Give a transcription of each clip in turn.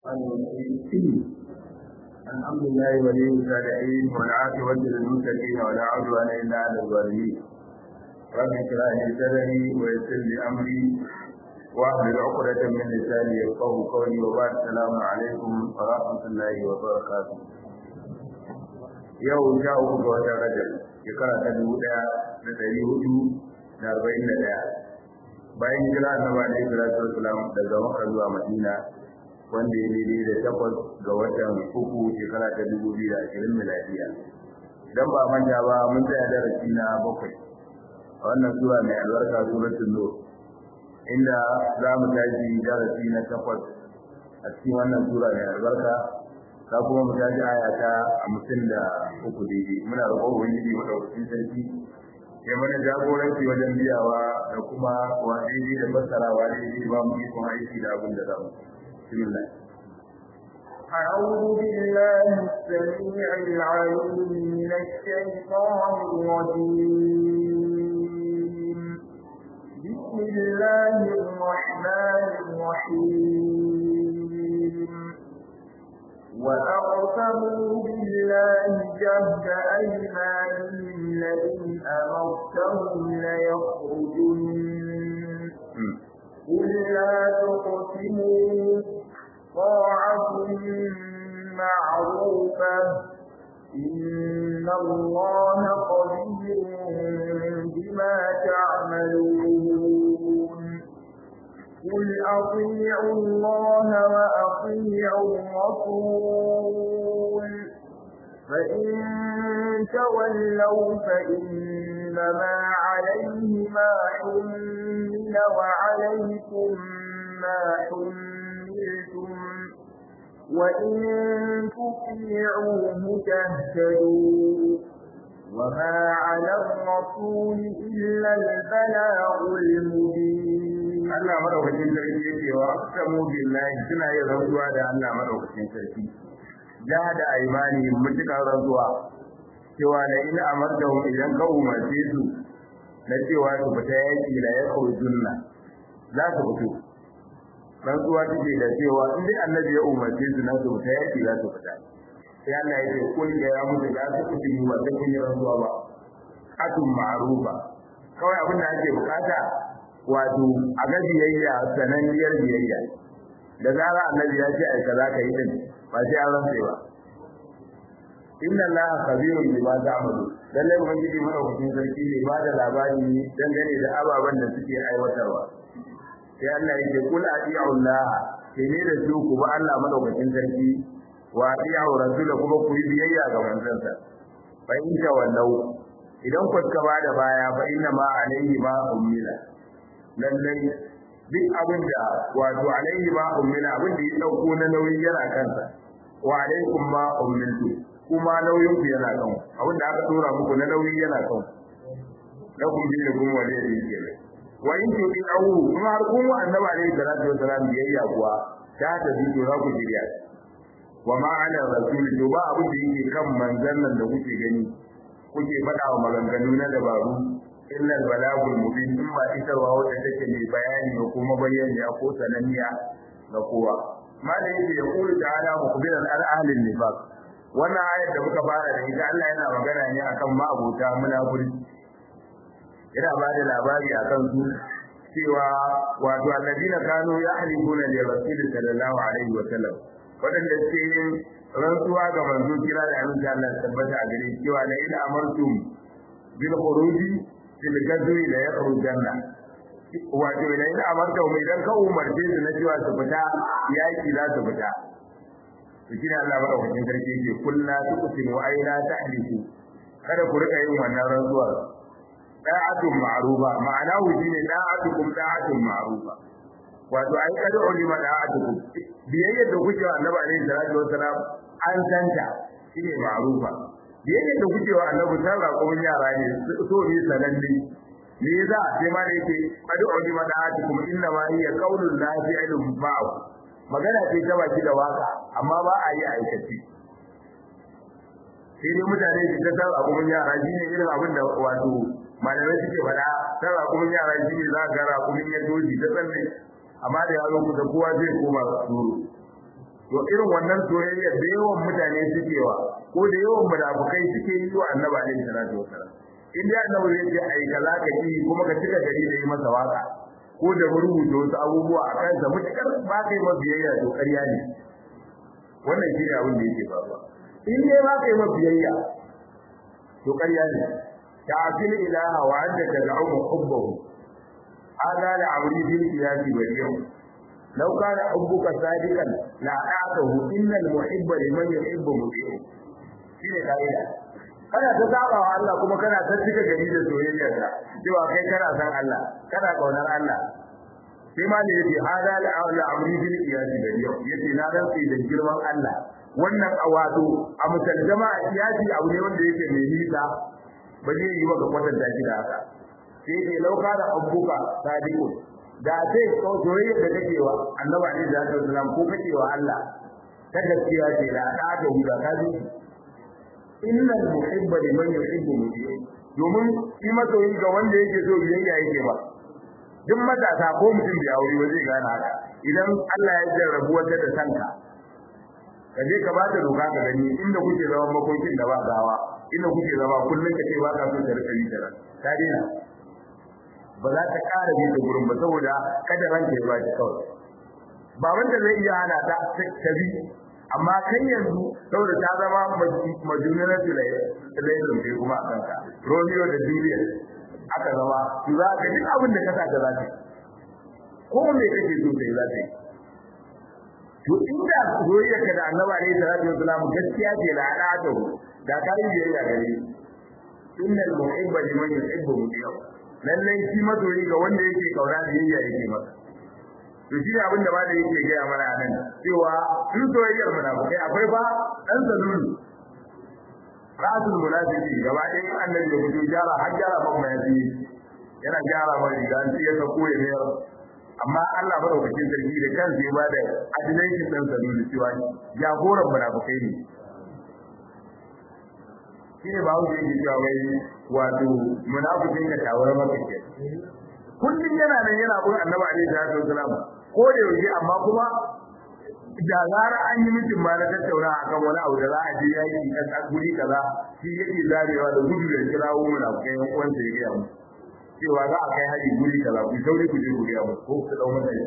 الحمد لله ولي الصالحين والعاقبة للمتقين ولا عدوان إلا على الظالمين رب اشرح لي صدري ويسر لي أمري واحلل عقدة من لساني يفقه قولي وبعد السلام عليكم ورحمة الله وبركاته yau sha uku ga watan rajab shekara ta dubu ɗaya da ɗari hudu da arba'in da ɗaya bayan hijira annabi alaihi salatu wasalam daga makka zuwa madina wanda ya daidai da takwas ga watan uku shekara ta dubu biyu da ashirin miladiya dan ba manta ba mun tsaya darasi na bakwai a wannan sura mai albarka suratul nur inda za mu tashi darasi na takwas a cikin wannan sura mai albarka za kuma mu tashi aya ta hamsin da uku daidai muna roƙon ubangiji madaukakin sarki ya mana jagoranci wajen biyawa da kuma wa daidai da fassarawa daidai ba mu ikon aiki da abin da za mu بسم الله أعوذ بالله السميع العليم من الشيطان الرجيم بسم الله الرحمن الرحيم وأقسموا بالله جهد أيمانهم لئن أمرتهم ليخرجن قل لا تقسموا طاعة معروفة إن الله خبير بما تعملون قل أطيعوا الله وأطيعوا الرسول فإن تولوا فإنما عليه ما حمل وعليكم ما حملتم وإن تطيعوه تهتدوا وما على الرسول إلا البلاغ المبين Allah madaukakin sarki yake wa aqsamu billahi suna yin rantsuwa da Allah madaukakin sarki jahada aymani mutukar rantsuwa cewa la in amartahum idan ka umarce su na cewa su fita yaki la yakhrujunna za su fito rantsuwa take da cewa in dai annabi ya umarce su na su fita yaki za su fita sai Allah ya ce kun ga ya mutu da su fiti ba sai kun yi rantsuwa ba atun ma'rufa kawai abin da ake bukata wato a ga biyayya sananniyar biyayya da zara annabi ya ce ai kaza ka yi din ba sai an rantsa ba inna allaha khabirun bima ta'malu lalle ubangiji madaukakin sarki ne ba da labari dangane da ababen da suke aiwatarwa sai Allah ya ce kul ati'u allah ke ne da su ku ba Allah madaukakin sarki wa ati'u rasula kuma ku yi biyayya ga manzansa fa in tawallau idan ku ka ba da baya fa inna ma alayhi ma ummila lallai duk abin da wato alaihi ma ummina abin da ya dauko na nauyi yana kansa wa alaikum ma ummiltu kuma nauyin ku yana kan abin da aka dora muku na nauyi yana kan na kun bi da kuma wale da yake ne wa in to din awu kuma har kuma annabi alaihi salatu wasalam biyayya kuwa ta ta bi to za ku jiriya wa ma ala rasul to ba abin da yake kan manzon nan da kuke gani kuke faɗa wa maganganu na dabaru illa balagul mubin in ba isarwa wanda take mai bayani ko kuma bayani ko sananniya ga kowa malai yake ya kulu ta'ala mukbiran al ahli nifaq wannan ayar da muka fara da ita Allah yana magana ne akan ma'abuta munafiki yana ba da labari akan su cewa wato alladina kanu yahlifuna li rasul sallallahu alaihi wa sallam wadanda suke yin rantsuwa ga manzo kira da annabi Allah tabbata a gare cewa la ila amartum bil khuruji fil gazwi la yakhrujanna wato idan ina amarta mu idan ka umarce su na cewa su fita yaki za su fita to shine Allah madaukakin sarki yake kullu tuqsimu aina tahliku kada ku rika yin wannan rantsuwa da'atun ma'rufa ma'ana hu shine da'atukum da'atun ma'rufa wato ai kada ulima da'atukum biyayya da kuke wa Annabi alaihi salatu wassalam an tanta shine ma'rufa biyayya da kuke wa Annabi sallallahu alaihi yara ne so ne sananne me yasa sai ma da yake kada ulima da'atukum inna ma hiya qaulul la fi'lun ba'u magana ce ta baki da waka amma ba a yi aikace sai dai mutane su ta tsara abun yara shine irin abin da wato malamai suke faɗa tsara abun yara shine za ka ga rakumin ya doji ta tsalle amma da yaro ku da kowa zai koma suru to irin wannan soyayya da yawan mutane suke wa ko da yawan munafukai suke yi wa annabi alaihi salatu wasallam in dai annabi zai ce ai kaza ka yi kuma ka cika gari da yi masa waka ko da rubuta wasu abubuwa a kansa mutukar ba ka yi biyayya to ƙarya ne wannan shi ne abin da yake faruwa in dai ba ka yi biyayya to ƙarya ne ta'fil ilaha wa anta tad'u hubbahu hada la amri bil qiyasi bari'u law kana hubbuka sadiqan la a'tahu innal muhibba liman yuhibbu muti'u shine kaida kana ta saba wa Allah kuma kana ta cika gari da soyayyarka cewa kai kana san Allah kana kaunar Allah sai ma ne yace hada la la amri bil qiyasi bari'u yace na rantsi da girman Allah wannan awato a musaljama a kiyasi abu ne wanda yake mai nisa ba zai yi maka kwatanta shi da haka sai ke lauka da abuka sadiqu da sai ko soyayya da kake wa annabi alaihi salatu wasalam ko kake wa Allah ta gaskiya ce da da da huda ka ji innal muhibba liman yuhibbu muti'i domin shi masoyi ga wanda yake so biyayya yake ba duk matasa ko mutum bai aure ba zai gane haka idan Allah ya jarrabu wata da sanka ka je ka bata doka ka gani inda kuke zama makokin da ba gawa inda kuke zama kullun ka ce ba ka so ta rika yi da ta dena ba za ta ƙara bi da gurin ba saboda kada ranka ya baci kawai ba wanda zai iya hana ta ta bi amma kai yanzu saboda ta zama majunar tulai lailun bai kuma a kanka romeo da juliet aka zama su za ka duk abin da ka sa ka za ta ko me kake so sai za ta yi to inda soyayyarka da annabi alaihi salatu wasalam gaskiya ce la ala'atu da kai biyayya gare innal muhibba liman yuhibbu mutiya lalle shi masoyi ga wanda yake kaura biyayya yake masa to shi ne abin da ba da yake gaya mana a nan cewa sun soyayyar munafikai akwai ba dan salulu rasul munafiki gaba ɗaya annabi ya fito gyara har gyara ban mayafi yana gyara mai riga an ya sako ya mayar amma Allah madaukakin sarki da kansa ya bada adilai dan salulu cewa jagoran munafikai ne shine ba wuce yake cewa wai wato munafikin ya tawara maka ke kullum yana nan yana bin annabi alaihi salatu wasalam ko da yaushe amma kuma da zara an yi mutum ma na tattauna akan wani abu da za a je yaki a guri kaza shi yake zarewa da gudu da kirawo munafikai yan uwansa ya gaya mu cewa za a kai haji guri kaza ku sauri ku je ku gaya mu ko ku dau mata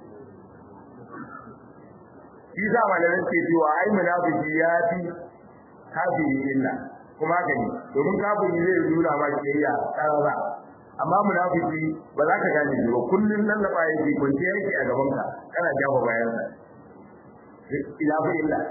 shi za malamin ke cewa ai munafiki ya fi kafiri illa kuma haka ne domin kafiri zai nuna ma kiyayya karara amma munafiki ba za ka gane shi ba kullun nan da baya yake kunce yake a gaban ka kana jawo bayan sa ila fa illa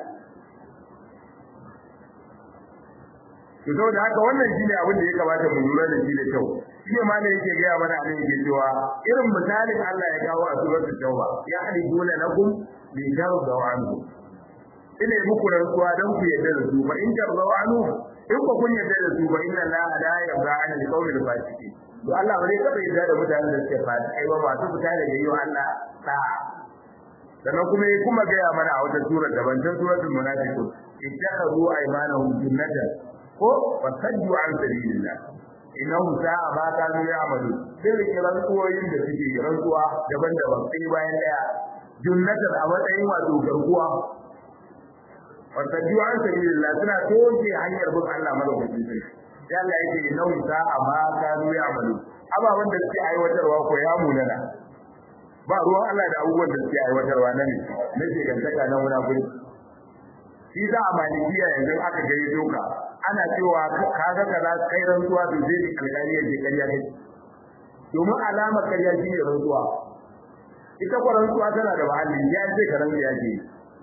to saboda haka wannan shine abin da ya kamata mu lura da shi da kyau shi ma ne yake gaya mana anan yake cewa irin misalin Allah ya kawo a suratul tauba ya haliduna lakum bi jarda wa anhu ina muku rantsuwa dan ku yadda da su fa in jarda wa anhu in ku kun yadda da su fa inna la la yarda an al-qawli al-fasiqin to Allah ba zai taba yadda da mutanen da suke fadi ai ba masu fita daga yi wa Allah ta sannan kuma ya kuma gaya mana a wata sura daban ta suratul munafiqun ittakhadhu aymanahum jinnatan ko fasaddu an sabilillah innahu sa'a ma kanu ya'malu sai kiran tsuwoyin da suke rantsuwa daban-daban sai bayan daya jinnatan a matsayin wato garkuwa fasaddu an sabilillah suna toke hanyar bin Allah madaukakin sarki sai Allah yake innahu sa'a ma kanu ya'malu ababan da suke aiwatarwa ko ya munana ba ruwan Allah da abubuwan da suke aiwatarwa na ne na shekantaka na munafuri shi za a malikiya yanzu aka gari doka ana cewa kaga kaza kai rantsuwa to zai yi alƙali ya je ƙarya kai domin alamar ƙarya shi ne rantsuwa ita kwa rantsuwa tana da mahalli ya ce ka rantsu ya ce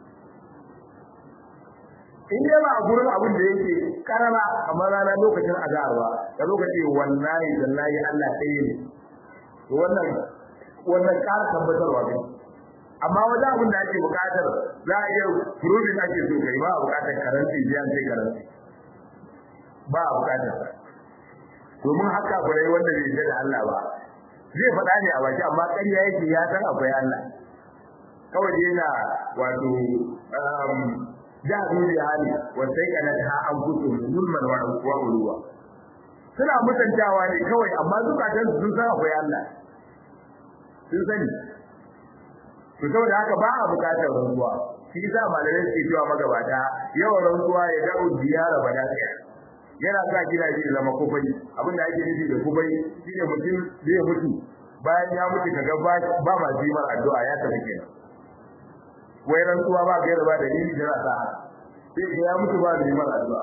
in dai ba a gurin abin da yake karama kamar rana lokacin azarwa da lokaci wallahi wallahi Allah ɗaya ne to wannan wannan ƙara tabbatarwa ne amma wajen abin da ake buƙatar za a iya furudin ake so kai ba a buƙatar karanci biyan sai karanci ba a buƙatar sa domin haka kurai wanda bai yarda da Allah ba zai faɗa ne a baki amma ƙarya yake ya san akwai Allah kawai yana wato da duniya hali wa sai kana ta an fito zulman wa uluwa suna mutantawa ne kawai amma zukatan sun san akwai Allah sun sani to saboda haka ba a bukatar rantsuwa shi yasa malamai suke cewa magabata yawan rantsuwa ya da'u diyara ba dafiya yana sa gidaje ya zama kufai abinda ake nufi da kufai shine mutum zai mutu bayan ya mutu kaga ba ba ma jimar addu'a ya tafi kenan wai rantsuwa ba gaira ba dalili da za ta sai ya mutu ba da jimar addu'a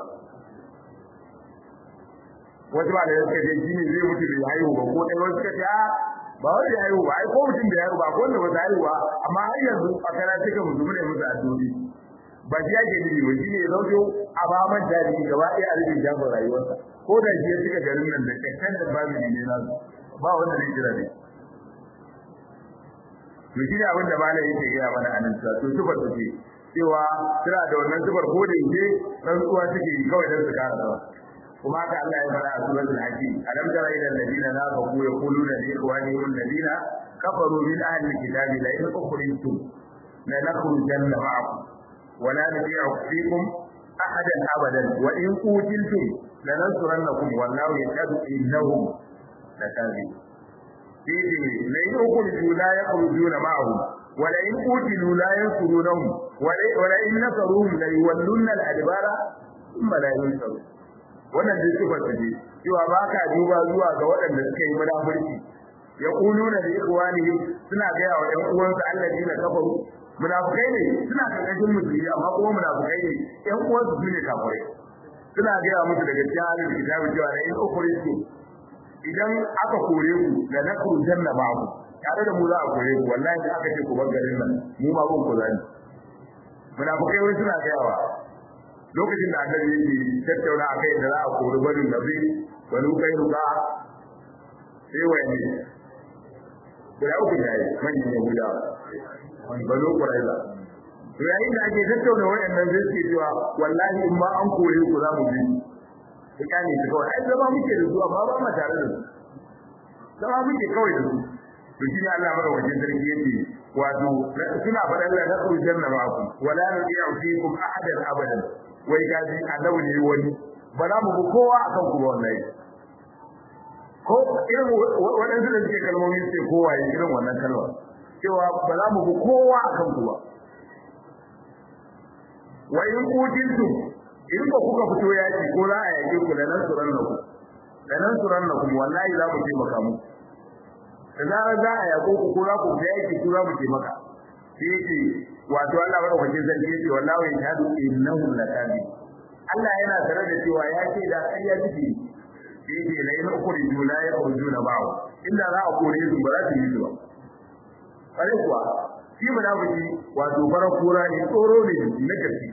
wasu ba da suka ce shi ne zai mutu bai haihu ba ko ɗaya wasu suka ce a ba wanda ya haihu ba ai ko mutum da ya haihu ba ko wanda ba ta haihu ba amma har yanzu a kana cika mutum ne musu addu'o'i ba shi yake nufi ba shi ne ya zauto a ba man jari gaba ɗaya a rubin jafin rayuwarsa ko da shi ya cika garin nan da kyakkyar da babu ne na ba wanda zai jira ne to shi ne abin da malam yake gaya mana a nan to sufar ta ce cewa suna da wannan sufar ko da yake rantsuwa suke yi kawai don su kara sama kuma haka Allah ya fara a suratul hakim alam tara ila alladhina nafaqu yaquluna li ikhwanihim alladhina kafaru min ahli alkitabi la in ukhrijtum la nakhrujanna ma'akum wa la nuti'u fikum ahadan abadan wa in qutiltum la nansurannakum wallahu yashhadu innahum lakazibun fihi la in ukhriju la yakhrujuna ma'ahum wa la in qutilu la yansurunahum wa la in nasaruhum la yuwallunna al-adbara thumma la yunsarun wannan dai sifar ta ce cewa ba ka duba zuwa ga waɗanda suka yi munafurci ya kuluna da ikhwanihim suna gaya wa ɗan uwansu alladina kafaru munafukai ne suna karkashin musulmi amma kuma munafukai ne ɗan uwansu su ne kafirai suna gaya musu daga cikin halin kitabi cewa da in ukhrijtu idan aka kore ku da nakru janna ba'u tare da mu za a kore ku wallahi da aka ce ku bar garin nan mu ma gun ku zani munafukai wai suna gaya wa lokacin da annabi yake tattauna a kai da za a kori barin nabi wani kai ruka sai wani guda uku ya yi manyan yahuda banu kuraiza to yayin da ake tattauna wayannan zai ce cewa wallahi in ma an kore ku za mu bi ku kyale su kawai ai zama muke da su amma ba mu tare da su zama muke kawai da su to shi ne Allah madaukakin sarki yake wato suna faɗan la nasru janna ma'akum wala nudi'u fikum ahadan abadan wai gaji annabi ne wani ba za mu bi kowa akan ku wallahi ko irin waɗansu da suke kalmomi suke kowa yi irin wannan kalma cewa ba za mu bi kowa akan ku ba wa in kutintu in ba kuka fito yaki ko za a yake ku da nan suran ku da nan suran ku wallahi za mu taimaka muku da zarar za a yako ku ko za ku ga yaki ku za mu taimaka shi yake wato Allah madaukakin sarki yake wallahi ya hadu innahu lakabi Allah yana tare da cewa ya ce da ƙarya take shi yake la in ukhriju la yakhrujuna ba'u inda za a kore su ba za su yi ba kare kuwa shi munafiki wato fara kura ne tsoro ne na gaske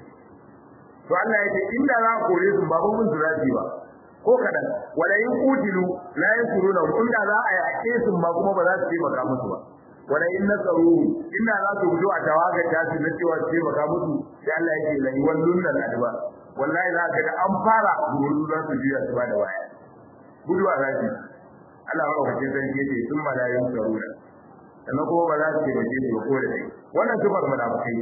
to Allah yake inda za a kore su ba mun zurafi ba ko kadan wala in kutilu la yansuruna inda za a yake su ba kuma ba za su taimaka musu ba wala in nasaru inda za su fito a tawaga ta su na cewa su taimaka musu sai Allah yake la yawallun nan adba wallahi za ka ga an fara gudu za su juya su ba da waya gudu a zaki Allah ya kace sai yake sun malayin sarura sannan kuma ba za su taimake su ba ko da dai wannan sifar munafikai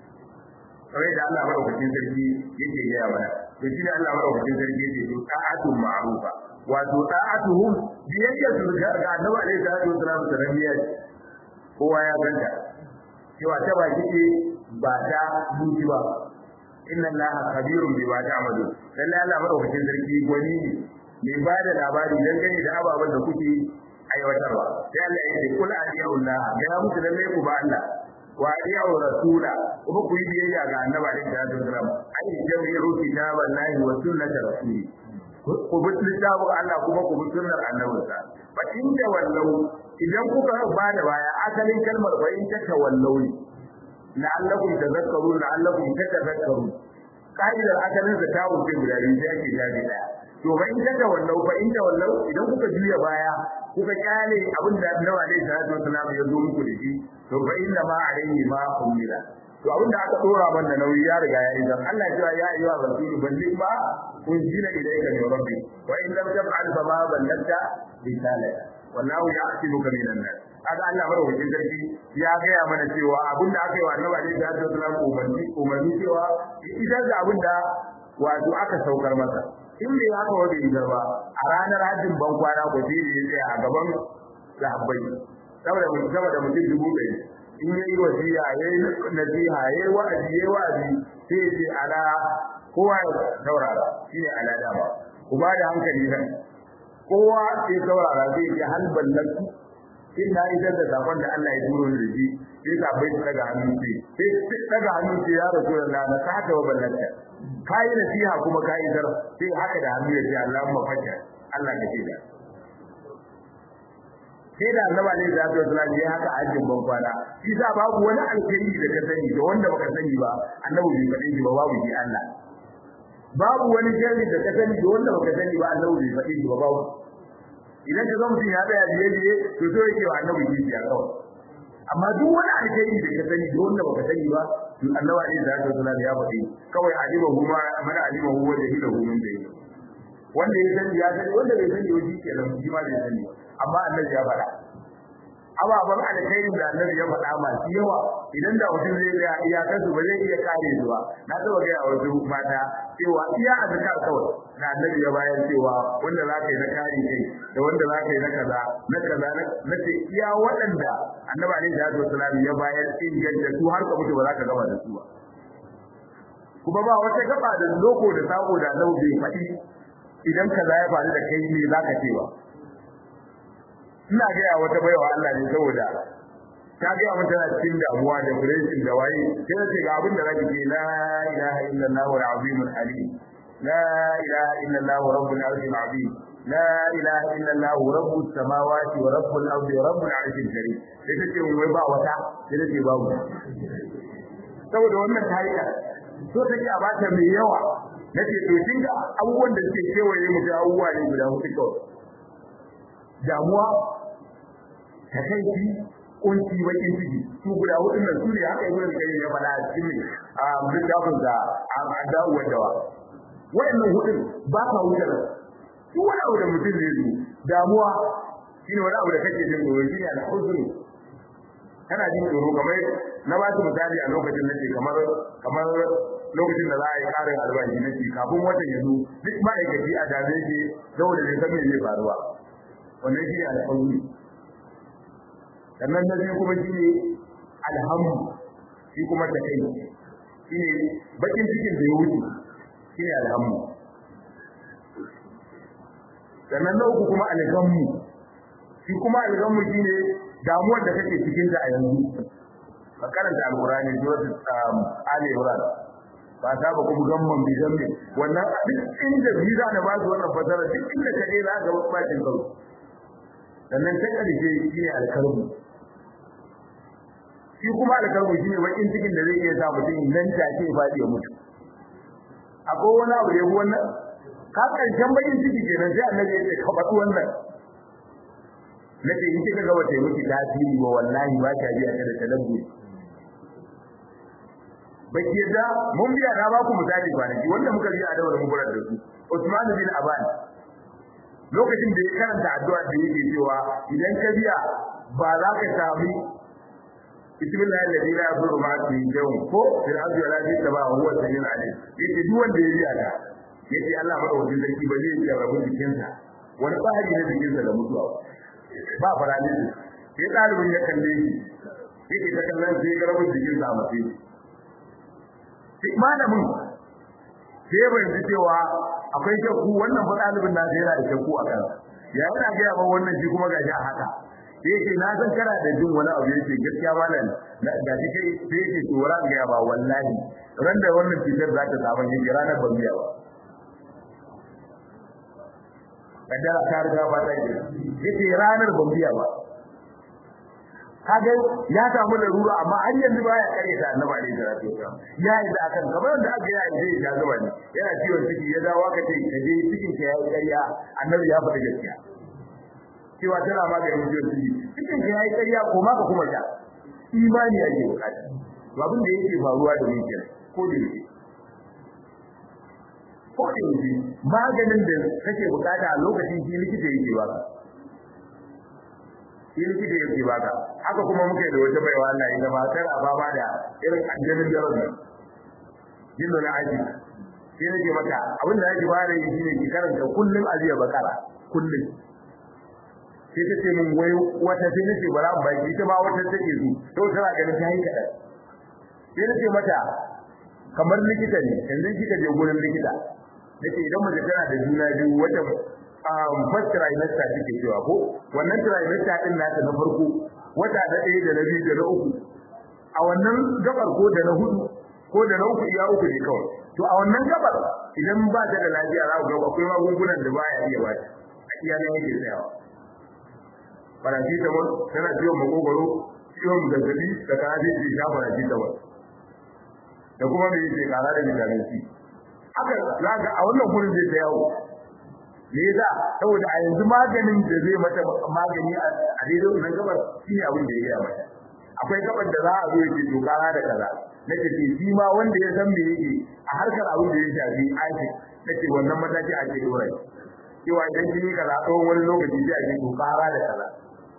kawai da Allah madaukakin sarki yake gaya mana to shi ne Allah madaukakin sarki yake to ta'atu ma'rufa wato ta'atuhum biyayya su ga Annabi alaihi salatu wasallam da rabiya kowa ya ganta cewa ta baki ce ba ta zuci ba inna allaha khabirun bima ta'malu lalle Allah madaukakin sarki gwani ne mai ba da labari dangane da ababen da kuke aiwatarwa sai Allah ya ce kul adiyullah ga muku lalle ku ba Allah wa adiyu rasula kuma ku yi biyayya ga annabi alaihi salatu wasallam ai jami'u kitaballahi wa sunnati rasuli ku bi littafin Allah kuma ku bi sunnar annabinsa fa in da wallau idan kuka ba da baya asalin kalmar fa in ta tawallau ne la'allakum tadhakkarun la'allakum tatadhakkarun ka'idar asalin da ta wuce guda biyu sai ake jabi daya to fa in ta tawallau fa in tawallau idan kuka juya baya kuka kyale abin da Annabi alaihi salatu wasallam ya zo muku da shi to fa inna ma alaihi ma umila to abin da aka dora mana nauyi ya riga ya idan Allah ya ya ayyuha rasul balligh ma unzila ilayka min rabbik wa in lam taf'al fa ma ballagta risalata wallahu ya'tibuka minan nas kaga Allah madaukakin sarki ya gaya mana cewa abin da aka yi wa Annabi alaihi salatu wasallam umarni umarni cewa idan da abin da wato aka saukar masa in bai haka wa bai ba a ranar hajjin ban kwana ko sai ya tsaya a gaban sahabbai saboda mutum saboda mutum dubu ɗari in yayi wasiya yayi nasiha yayi wa'azi yayi wa'azi sai ya ce ala kowa ya saurara shine ala dama ku ba da hankali nan kowa ya saurara zai ce hal ballatu in na isar da sakon da Allah ya turo ni da shi sai ka bai daga hannu ce sai daga hannu ce ya rasulullah na ka haka wa ballata kai nasiha kuma kai isar sai haka da hannu ya ce Allahumma fajja Allah ka ce da sai da annabi alaihi salatu wasallam ya haka ajin ban kwana shi sa babu wani alkhairi da ka sani da wanda baka sani ba annabi bai faɗi shi ba babu shi Allah babu wani sharri da ka sani da wanda baka sani ba annabi bai faɗi shi ba babu idan ka zama mutum ya tsaya biye biye to so yake wa annabi shi ya kawai amma duk wani alkhairi da ka sani da wanda baka sani ba to annabi alaihi salatu wasallam ya faɗi kawai alimahu ma mana alimahu wa jahilahu min bayni wanda ya sani ya sani wanda bai sani ba shi kenan shi ma bai sani ba amma annabi ya faɗa ababen alkhairin da annabi ya faɗa masu yawa idan da mutum zai ga iyakar su ba zai iya kare su ba na taba ga wasu mata cewa iya azkar kawai da annabi ya bayar cewa wanda za ka yi na kare kai da wanda za ka yi na kaza na kaza na ce iya waɗanda annabi alaihi salatu wasalam ya bayar inganta su har ka mutu ba za ka gama da su ba kuma ba wata gaba da loko da sako da annabi bai faɗi idan kaza ya faru da kai ne za ka ce ba ina gaya wata baiwa Allah ne saboda ta gaya mun tana cikin damuwa da depression da waye sai ce ga abin da zaki ce la ilaha illallah al-azim al-halim la ilaha illallah rabbul arshil azim la ilaha illallah rabbus samawati wa rabbul ardi wa rabbul arshil karim sai ta ce wai ba wata sai ta ce babu saboda wannan tarika so take a bata mai yawa nace to kinga abubuwan da suke kewaye mu da abubuwa ne guda hudu kawai damuwa takaici kunci bakin ciki su guda hudun nan su ne haka yi wurin kai ya fada a cikin a littafin da a dawo dawa wayannan hudun ba ka wuce da su wani abu da mutum zai zo damuwa shine wani abu da kake jin tsoro shine al-huzn kana jin tsoro kamar na ba su misali a lokacin da ke kamar kamar lokacin da za a yi karin albashi na kafin watan ya zo duk ma'aikaci a dame shi saboda bai san me zai faruwa wannan shi ne alhamdu sannan na biyu kuma shi ne alhamdu shi kuma ta kai shi ne bakin cikin da ya wuce shi ne alhamdu sannan na uku kuma alhamdu shi kuma alhamdu shi ne damuwar da kake cikin ta a yanzu ka karanta alkurani suratul ali imran ba ta ba kuma gamman bi zambi wannan duk inda biza da ba su wannan fasara duk inda ka je za ka ga bacin karo sannan ta ƙarshe shi ne alkarbu shi kuma alkarbu shi ne bakin cikin da zai iya sa mutum nan take ya faɗi ya mutu akwai wani abu da ya wannan ka ƙarshen bakin ciki kenan sai annabi ya ce ka faɗi wannan nace in kika ga wata miki tasiri ba wallahi ba ta biya ta da talabbi baki da mun biya na ba ku misali kwanaki wanda muka biya da wani mubarak da su Usman bin Affan lokacin da ya karanta addu'a da yake cewa idan ka biya ba za ka sami bismillah alladhi la yadurru ma'a ismihi shay'un ko fil ardi wala fis samaa'i huwa samiul alim yake duk wanda ya biya ta yake Allah madaukakin sarki ba zai iya rabu jikinsa wani tsari na jikinsa da mutuwa ba paralysis sai ɗalibin ya kalle shi yake ta kallon sai ya rabu jikinsa a mace sai malamin sai ya bayyana cewa akwai shakku wannan fa ɗalibin na yana da shakku a kansa ya yana gaya ba wannan shi kuma gashi a haka yake na san kana da jin wani abu yake gaskiya malam da shi kai sai yake to ran gaya ba wallahi ran da wannan cutar za ta samu yake ranar ban biya ba kaddara ta riga ba ta yi yake ranar ban biya ba kaga ya samu larura amma har yanzu baya kare ta annabi alaihi salatu wasallam ya yi da akan kamar da aka yi zai ya zuba ne yana ciwon ciki ya dawo aka ce ka je cikin ka yayi ƙarya annabi ya faɗa gaskiya cewa tana maganin ciwon ciki cikin ka yayi ƙarya ko ma ka kuma sha imani ake bukata to abin da yake faruwa da mu kenan ko da yake ko da yake maganin da kake bukata a lokacin shi likita yake baka shi likita yake baka haka kuma muke da wata baiwa Allah ita ba tana fama da irin aljanin da rabu yin da aji shi nake maka abin da yake fara yi shine ki karanta kullun aziya bakara kullun sai ta ce min wai wata sai nace bara mu baki ita ma wata take so to tana ganin ta yi kaɗan sai nace mata kamar likita ne yanzu kika je gurin likita nace idan mace tana da juna biyu wata um first trimester take cewa ko wannan trimester din nata na farko wata da ɗaya da na biyu da na uku a wannan gabar ko da na hudu ko da na uku iya uku ne kawai to a wannan gabar idan ba ta da lafiya za ku ga akwai magungunan da baya iya ba a iya nan yake tsayawa paracetamol tana ciwon makogoro ciwon zazzabi da kana zai ce sha paracetamol da kuma me yake kara da vitamin C haka za ga a wannan gurin zai ta yawo me yasa saboda a yanzu maganin da zai mata magani a daidai wannan gabar shine abin da ya gaya mata akwai gabar da za a zo yake to kara da kaza nake ce shi ma wanda ya san me yake a harkar abin da ya shafi aiki nake wannan mataki a ke dora cewa idan kin yi kaza tsawon wani lokaci sai a ce to kara da kaza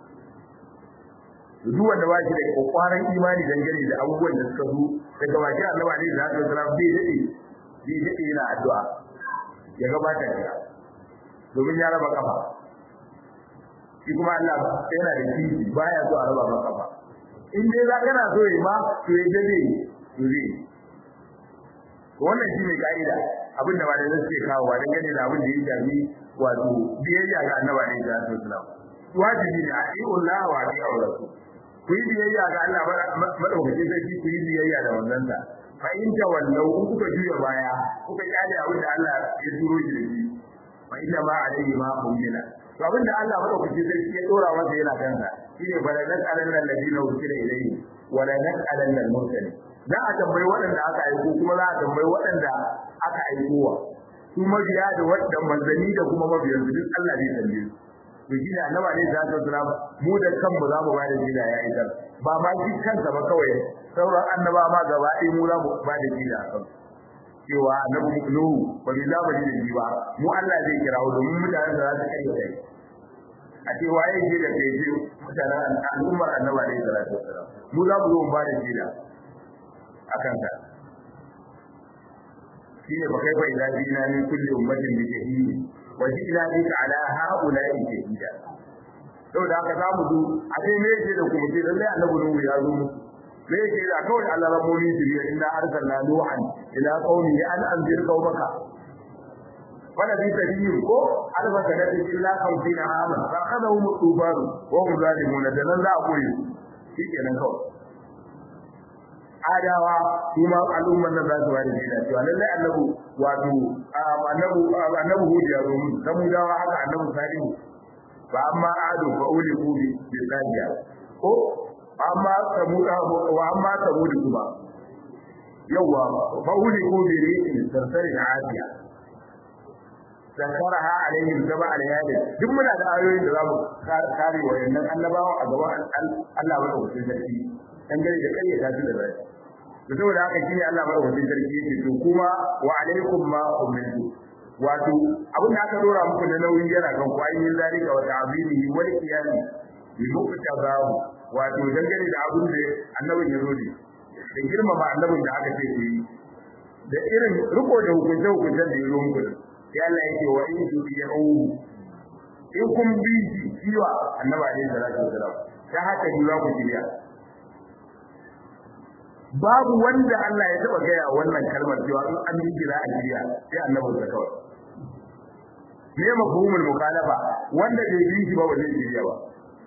duk wanda ba shi da kokwaran imani dangane da abubuwan da suka zo daga baki Allah ne da zai tsara bai dade bai dade yana addu'a ya gabata da domin ya raba kafa shi kuma Allah yana da kishi baya so a raba maka kafa in dai za kana so yi ma to ya dade to zai wannan shi ne ka'ida abin da malai suke kawo wa dangane da abin da ya shafi wato biyayya ga annabi ne da sallallahu wajibi ne a yi Allah wa a rasul ku yi biyayya ga Allah madaukakin sarki ku yi biyayya da manzansa fa in tawallau in kuka juya baya kuka kyale abin da Allah ya turo shi da shi fa inna ma alayhi ma ummila to abin da Allah madaukakin sarki ya dora masa yana kansa shine bala nas'alanna alladhina ursila ilayhi wa la nas'alanna al-mursalin za a tambayi waɗanda aka aiko kuma za a tambayi waɗanda aka aikowa su mabiya da wadda manzanni da kuma mabiyan su duk Allah zai tambaye su to shi ne annaba ne za ta tsara mu da kanmu za mu bada jida ya yi ba ma shi kansa ba kawai sauran annaba ma gaba ɗaya mu za mu bada jida a kan cewa annabi nuhu ba bi za mu ji da shi ba mu Allah zai kira mu domin mutanen da za su kai kai a ce waye ke da kai ce mutanen al'ummar annaba ne da za ta tsara mu za mu zo mu bada jida a kanka shine ba kai fa idan jina min kulli ummatin bi shahidi wajina bika ala haula'i shahida saboda haka za mu zo a sai me yake da kuma sai lalle annabi nuhu ya zo musu me yake da kawai Allah rabbuni jiriya inna arsalna nuhan ila qaumi an anzir qaumaka wala bi tabiyin ko alfa sanati illa khamsina ama fa khadahum tufan wa hum zalimun da nan za a koyi shikenan kawai adawa kuma al'umman nan za su bada shaida cewa lallai annabu wato annabu annabu hudu ya zo musu samudawa haka annabu salihu fa amma adu fa uli kubi bi sadiya ko amma samuda wa amma samudi kuma yawa fa uli kubi ri'in sarsarin asiya sakaraha alaihim saba alayali duk muna da ayoyin da zamu kare wayannan annabawa a gaban Allah madaukakin sarki dangane da kayyata su da rai to saboda haka shine Allah madaukakin sarki yake to kuma wa alaikum ma umirtu wato abin da aka dora muku na nauyi yana kan ku ayin zalika wa ta'zimihi wal qiyam bi muqtabahu wato dangane da abin da annabin ya zo da girmama annabin da aka ce ku yi da irin riko da hukunce hukuncen da ya zo muku sai Allah yake wa in tu'u in kun bi kiwa annabi alaihi salatu wasalam ta haka ji za ku shirya babu wanda Allah ya taba gaya wannan kalmar cewa in an yi jira a shirya sai annabi da kawai me mafhumul mukhalafa wanda bai bi shi ba ba zai shirya ba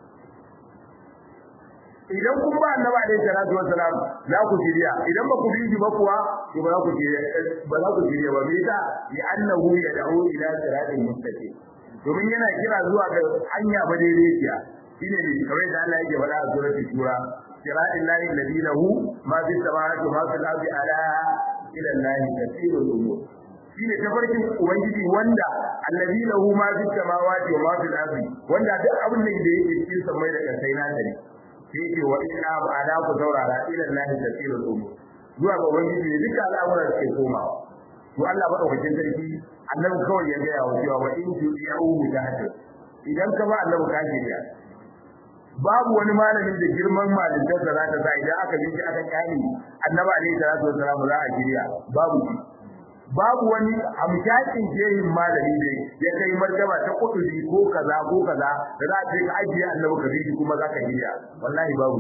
idan kun ba annabi alaihi salatu wasalam za ku shirya idan ba ku bi shi ba kuwa to ba za ku shirya ba za ku shirya ba me yasa li annahu yad'u ila siratin mustaqim domin yana kira zuwa ga hanya ba daidaiciya shine ne kamar da Allah yake faɗa a suratul shura siratil lahi alladhi lahu ma fis samawati wa ma fil ardi ala ila allahi kathirul umur shine tafarkin ubangiji wanda alladhi lahu ma fis samawati wa ma fil ardi wanda duk abin da yake cikin samai da kasai na tare sai ce wa inna ala ku saurara ila allahi kathirul umur zuwa ga ubangiji ne duka al'amuran suke komawa to Allah madaukakin sarki annabi kawai ya gaya wa cewa wa in tu'u mujahid idan ka ba annabi ka shirya babu wani malamin da girman malintar da za ta sa idan aka bi shi aka kyale annabi alaihi salatu wasalam za a shirya babu shi babu wani amshakin shehin malami ne ya kai martaba ta kuduri ko kaza ko kaza da za a ce ka ajiye annabi ka bi kuma za ka hiya wallahi babu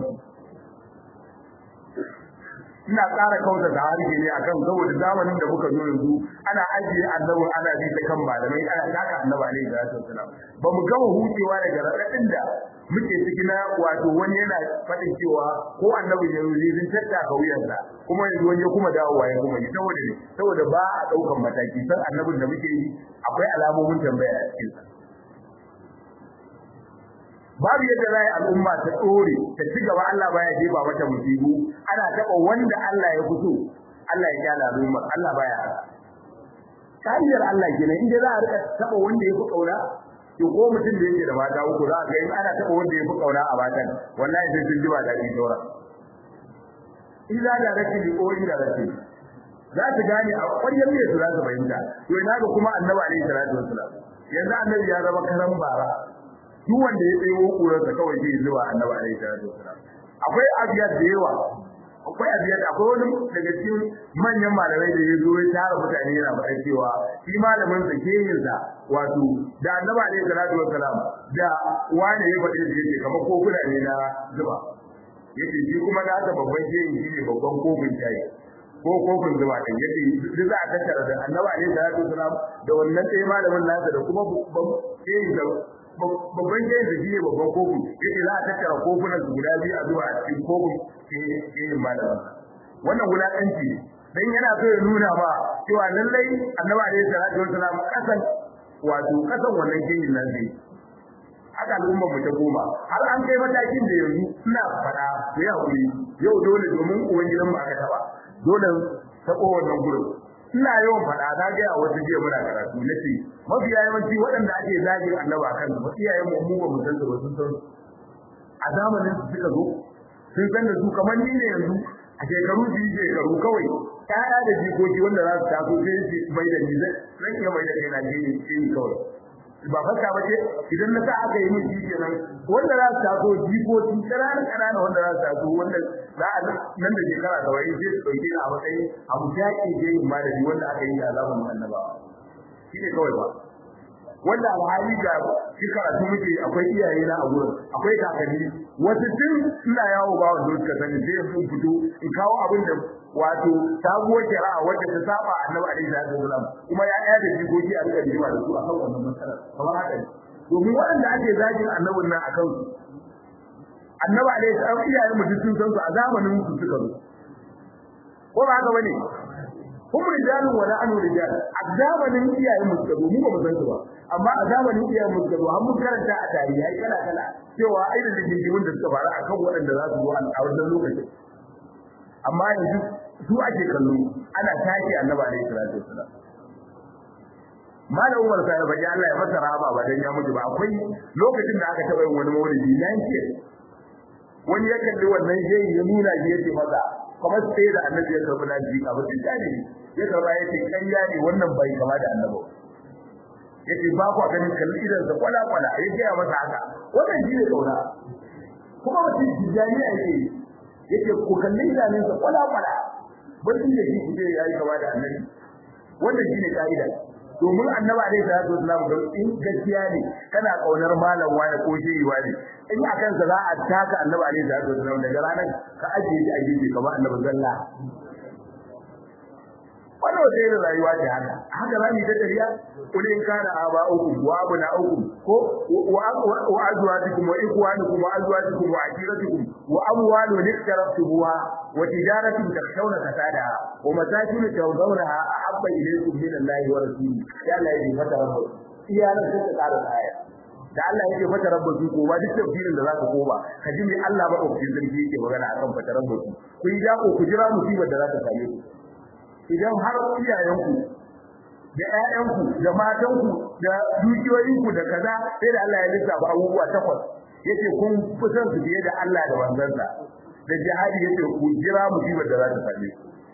ina ƙara kauta da harshe ne akan saboda zamanin da muka zo yanzu ana ajiye annabi ana bi ta kan malamai ana taka annabi alaihi salatu wasalam ba mu gama hucewa daga raɗaɗin da muke ciki na wato wani yana faɗin cewa ko annabi ya yi sun tattaka wuyansa kuma yanzu wani ya kuma dawowa ya kuma yi saboda ne saboda ba a ɗaukan mataki san annabin da muke yi akwai alamomin tambaya a cikinsa babu yadda za a yi al'umma ta tsore ta ci gaba Allah baya jefa mata musibu ana taɓa wanda Allah ya fito Allah ya kyala al'umma Allah baya kariyar Allah kenan inda za a rika taɓa wanda ya fi ƙauna to ko mutum da yake da mata uku za a ga in ana taɓa wanda ya fi ƙauna a matan wallahi sai sun ji ba daɗi saura illa da rashin ko inda rashin za su gane a ƙwaryar ne su za su fahimta to ina ga kuma annabi alaihi salatu wasalam yanzu annabi ya zama karan bara duk wanda ya tsayo kurarsa kawai zai zuwa annabi alaihi salatu wasalam akwai abiyat da yawa akwai abiyat akwai wani daga cikin manyan malamai da ya zo ya tara mutane yana faɗa cewa shi malamin sa keyin sa wato da annabi alaihi salatu wasalam da wani ya faɗi da yake kamar kofuna ne na zuba yace shi kuma da haka babban keyin shi ne babban kofin shayi ko kofin zuba din yace duk za a tattara da annabi alaihi salatu wasalam da wannan ɗaya malamin nasa da kuma babban keyin da babban jayin da shine babban kofi yace za a tattara kofunan su guda biyu a zuwa a cikin kofin ke malamin wannan wulakanci dan yana so ya nuna ba cewa lallai annabi alaihi salatu wasalam kasan wato kasan wannan jayin nan zai haka al'ummar mu ta goma har an kai matakin da yanzu suna fada da ya hakuri yau dole domin uwan gidan mu aka taba dole tabo wannan gurin ina yawan faɗa na ga a wasu jiya muna karatu nace mafiya yawanci waɗanda ake zagin annaba kan su iyayen mu mu ba mu san su ba sun san a zamanin su suka zo sun san da su kamar ni ne yanzu a shekaru biyu shekaru kawai ƴaƴa da jikoki wanda za su taso sai su mai da ni zan iya mai da kai na je ni kawai ba fata ba ce idan na sa aka yi min shi kenan wanda za su taso jikoki ƙananan ƙanana wanda za su taso wanda za a nan da shekara da wani sai su ɗauke ni a matsayin abu shaƙi je yin malami wanda aka yi da azaban annabawa shi ne kawai ba wanda alhali ga shi karatu muke akwai iyaye na a gurin akwai kakanni wasu tun ina yawo ba wanda suka sani sai yanzu fito in kawo abin da wato sabuwar shari'a wadda ta saba annabi alaihi salatu wasalam kuma ya ɗaya da jikoki a rika jiwa da su akan wannan matsalar kamar haka ne domin waɗanda ake zagin annabin nan akan su annabi alaihi salatu iyayen mu sun san su a zamanin su suka zo ko ba haka bane kuma rijalun wala anu rijal a zamanin iyayen mu suka zo mu ba mu san su ba amma a zamanin iyayen mu suka zo an mun karanta a tarihi ai kala kala cewa ai da rigingimin da suka faru akan waɗanda za su zo a wannan lokacin amma yanzu su ake kallo ana tashi annabi alaihi salatu wasalam malam Umar sai ba Allah ya masa rahama ba dan ya mutu ba akwai lokacin da aka taba yin wani maulidi nan ce wani ya kalli wannan shehi ya nuna shi yace masa kamar sai da annabi ya karbi na ji abu sai dani ya karba yace kanya ne wannan bai kama da annabi yace ba ku ganin kalli idan sa kwala kwala yace ya masa haka wannan shi ne kauna kuma mutum tijani yake yake ku kalli idanun sa kwala kwala bacin da shi kuje yayi kama da annabi wannan shine kaida domin annabi alaihi salatu wasallam da in gaskiya ne kana kaunar malam wani ko shehi wani in akan sa za a taka annabi alaihi salatu wasallam daga ranar ka ajiye shi a gefe kamar annabi zalla wannan wata irin rayuwa ce haka haka za mu yi ta tafiya kul in kana aba'ukum wa abna'ukum ko wa azwajukum wa ikhwanukum wa azwajukum wa ashiratukum wa amwalun iktaraftumuha wa tijaratun takshawna kasadaha wa masakin tawdawnaha ahabba ilaykum min Allahi wa rasulihi ya Allah ya fata rabbu iyalan sai ka ƙara aya da Allah yake fata rabbu ko ba duk tafsirin da zaka koma ka ji me Allah madaukakin sarki yake magana akan fata rabbu ku yi dako ku jira musibar da za ta same ku idan har iyayenku da ƴaƴanku da matanku da dukiyoyinku da kaza sai da Allah ya lissafa abubuwa takwas yace kun kusan su biye da Allah da manzansa da jihadi yace ku jira musibar da za ta same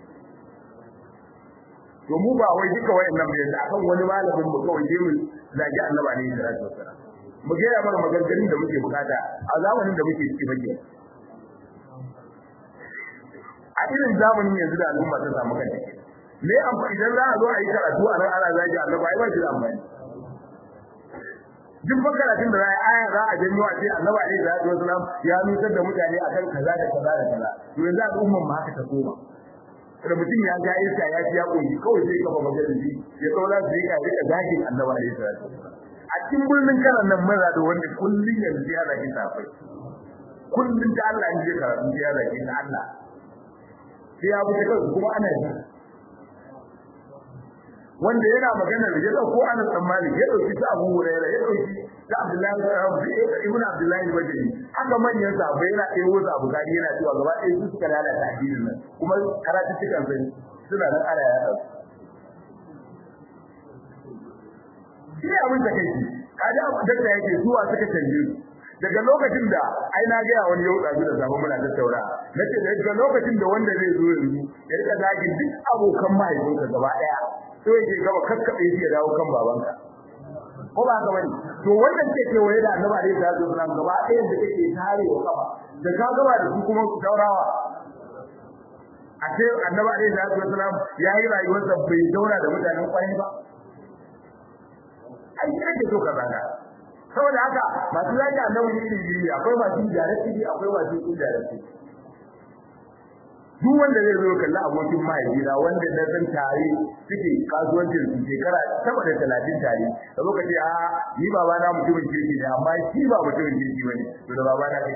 ku to mu ba wai duka wayannan bai da akan wani malamin mu kawai je mu zagi annabi ne da sallallahu alaihi mu ga ya mana maganganun da muke bukata a zamanin da muke ciki bake a irin zamanin yanzu da al'umma ta samu kanta me amfani idan za a zo a yi karatu a nan ana zagi annabi ai ba shi da amfani duk karatun da za a yi aya za a janyo a ce annabi alaihi salatu wasalam ya nutsar da mutane akan kaza da kaza da kaza to yanzu al'umman ma haka ta koma da mutum ya ga iska ya ci ya koyi kawai sai kafa majalisi ya tsaura su yi ka rika zagin annabi alaihi salatu a cikin birnin karan nan maza da wanda kullun yanzu ya zagi safai kullun da Allah ya karatu ya zagi da Allah sai ya wuce kansu kuma ana yi wanda yana magana da ya dauko ana tsammani ya dauki ta Abu Hurairah ya dauki ta Abdullahi ibn Abdullahi Bajali haka manyan sahabbai yana ɗaya wasu Abu Gari yana cewa gaba ɗaya su suka lalata addinin nan kuma karatu cikin sai suna nan ana ya dauki shi ne abin da kai kaji abu da yake zuwa suka canje su daga lokacin da ai na ga wani yau da da zaman muna tattauna nace daga lokacin da wanda zai zo yanzu ya rika zagin duk abokan mahaifinka gaba daya to yake gaba kakkabe shi ya dawo kan babanka ko ba ka bane to wannan ce ke waye da annabi alaihi salatu wasallam gaba daya da kake tare wa kafa da ka gaba da su kuma daurawa a ce annabi alaihi salatu wasallam yayi rayuwarsa bai daura da mutanen kwarai ba ai ake so ka zaga saboda haka masu zaki annabi iri biyu akwai masu jarati akwai masu injarati duk wanda zai zo kalla abokin mahaifina wanda na san tare suke kasuwancin su shekara sama da talatin tare da lokaci a ni baba na mutumin kirki ne amma shi ba mutumin kirki bane to da baba na kai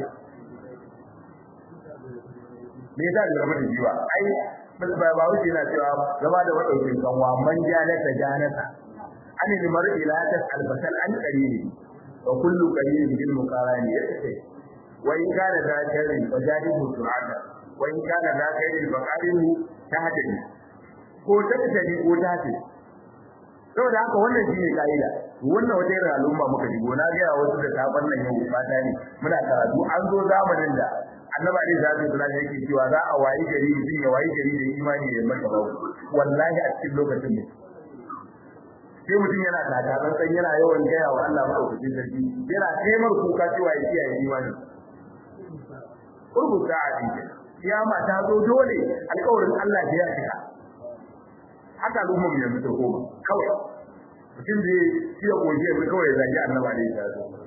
me yasa da zama da jiwa ai ba ba wuce na cewa gaba da madaukin kanwa man janata janata ani limar ila tasal basal an qarini wa kullu qarin bil muqarani yake wa in kana da sharri wa jadihu su'ada wa in kana da khairin fa qarinu tahdini ko tattali ko tace saboda haka wannan shine kaida wannan wata irin al'umma muka shigo na ga wasu da taban nan yau fata ne muna karatu an zo zamanin da annabi ali zai kula da yake cewa za a wayi gari mutum ya wayi gari da imani da maka wallahi a cikin lokacin ne sai mutum yana takarar san yana yawan gaya wa Allah madaukakin sarki yana taimar kuka cewa ya kiyaye imani rubuta a cikin kiyama ta zo dole alƙawarin Allah ya cika haka al'umma mu yanzu ta koma kawai mutum da ya goje yanzu kawai ya zagi annaba da ya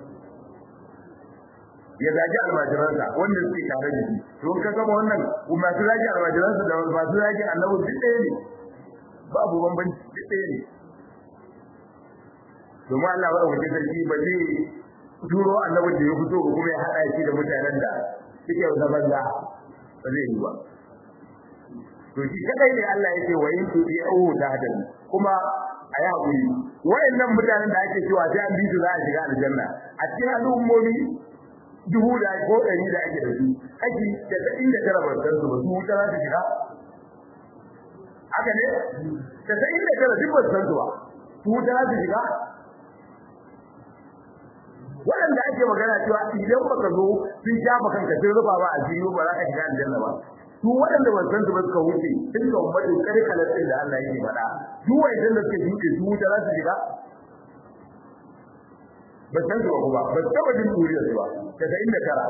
ya zagi almajiransa wanda suke tare da shi to ka gama wannan masu zagi almajiransa da masu zagi annabi duk ɗaya ne babu bambanci duk ɗaya ne domin Allah wa ɗauki sarki ba zai turo annabin da ya fito ba kuma ya haɗa shi da mutanen da suke da banza ba zai yi ba to shi kadai ne Allah yake wa in tu bi au da hadin kuma a yi hakuri wayannan mutanen da ake cewa sai an bi su za a shiga aljanna a cikin al'ummomi dubu da ko ɗari da ake da su kashi casa'in da tara ban san su ba su wuta za su shiga haka ne casa'in da tara duk ban san su ba su wuta za su shiga waɗanda ake magana cewa idan baka zo sun shafa kanka sun rufa ba a jini ba za ka shiga aljanna ba su waɗanda ban san su ba suka wuce sun ka ummatu kare kalatin da Allah yake faɗa duk wanda da suka wuce su wuta za su shiga ba san su ba kuma ba taɓa jin duriyar su ba daga inda tara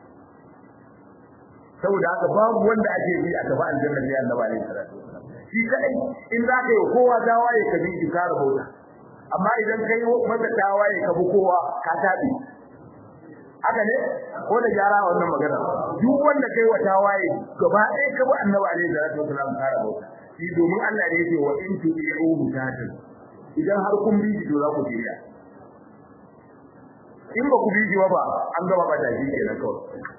saboda haka babu wanda ake bi a tafi aljanna sai Allah ba ne salatu shi kadai in za ka yi kowa dawaye ka bi ki kare bauta amma idan kai masa tawaye ka bi kowa ka tabi haka ne ko da gyara wannan magana duk wanda kai wa tawaye gaba ɗaya ka bi annabi alaihi salatu wasallam ka rabo shi domin Allah ne yake wa in tu'i'u mutatin idan har kun bi to za ku jira in ba ku bi shi ba an gaba ba ta shi kenan kawai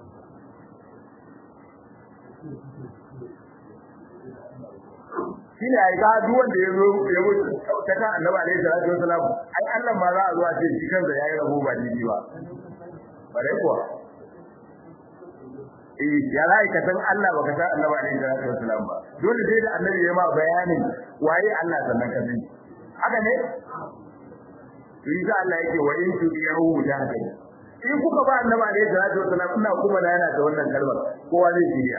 shine ai ga duk wanda ya zo ya mutu ta kan annabi alaihi salatu wasalam ai Allah ma za a zo a ce shi kansa yayi rabo ba dini ba bare kuwa eh ya rai ka san Allah baka san annabi alaihi salatu wasalam ba dole sai da annabi ya ma bayanin waye Allah sannan ka sani haka ne Isa Allah yake wa in tudiyahu jahannam in kuka ba annabi alaihi salatu wasalam ina kuma da yana da wannan kalmar kowa zai shirya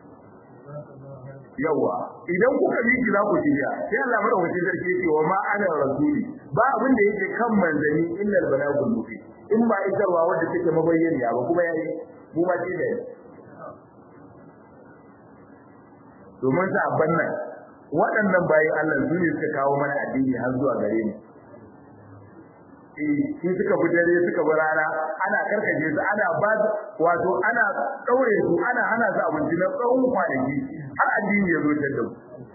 yawa idan kuka bi ki za ku shirya sai Allah madaukakin sarki yake wa ma ana rasuli ba abin da yake kan manzani illa albalagul mubin in ba isarwa wanda take mabayyaniya ba kuma yayi mu ma ce da domin sa abban nan waɗannan bayan Allah su ne suka kawo mana addini har zuwa gare mu eh su suka bi dare suka bi rana ana karkaje su ana ba wato ana daure su ana hana su abinci na tsawon kwanaki har addini ya zo da mu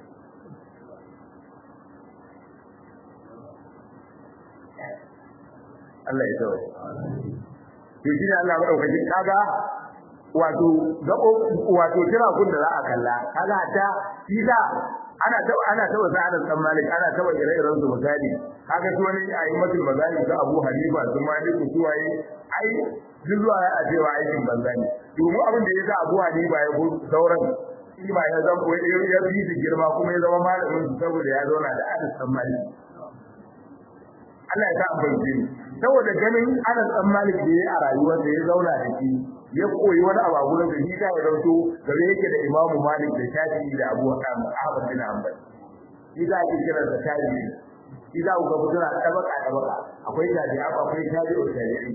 Allah ya tsawo to shi ne Allah madaukakin kaga wato gabo wato kira kun da za a kalla kaga ta shi da ana ta ana ta wasa ana san malik ana ta wa ire-iren su misali kaga su wani ayi matul mazali su Abu Hanifa su Malik su waye ai duk zuwa a cewa aikin banza ne domin abin da yasa Abu Hanifa ya go sauran shi ba ya zama ya bi su girma kuma ya zama malamin su saboda ya zauna da Anas san malik Allah ya sa amfani saboda ganin Anas dan Malik da yayi a rayuwar da ya zauna da shi ya koyi wani abu a gurin da shi ta ya dauko gare yake da Imam Malik da Shafi'i da Abu Ahmad bin Hanbal shi za ki kira da Shafi'i shi za ku ga mutuna tabaka tabaka akwai tabi'i akwai tabi'u tabi'i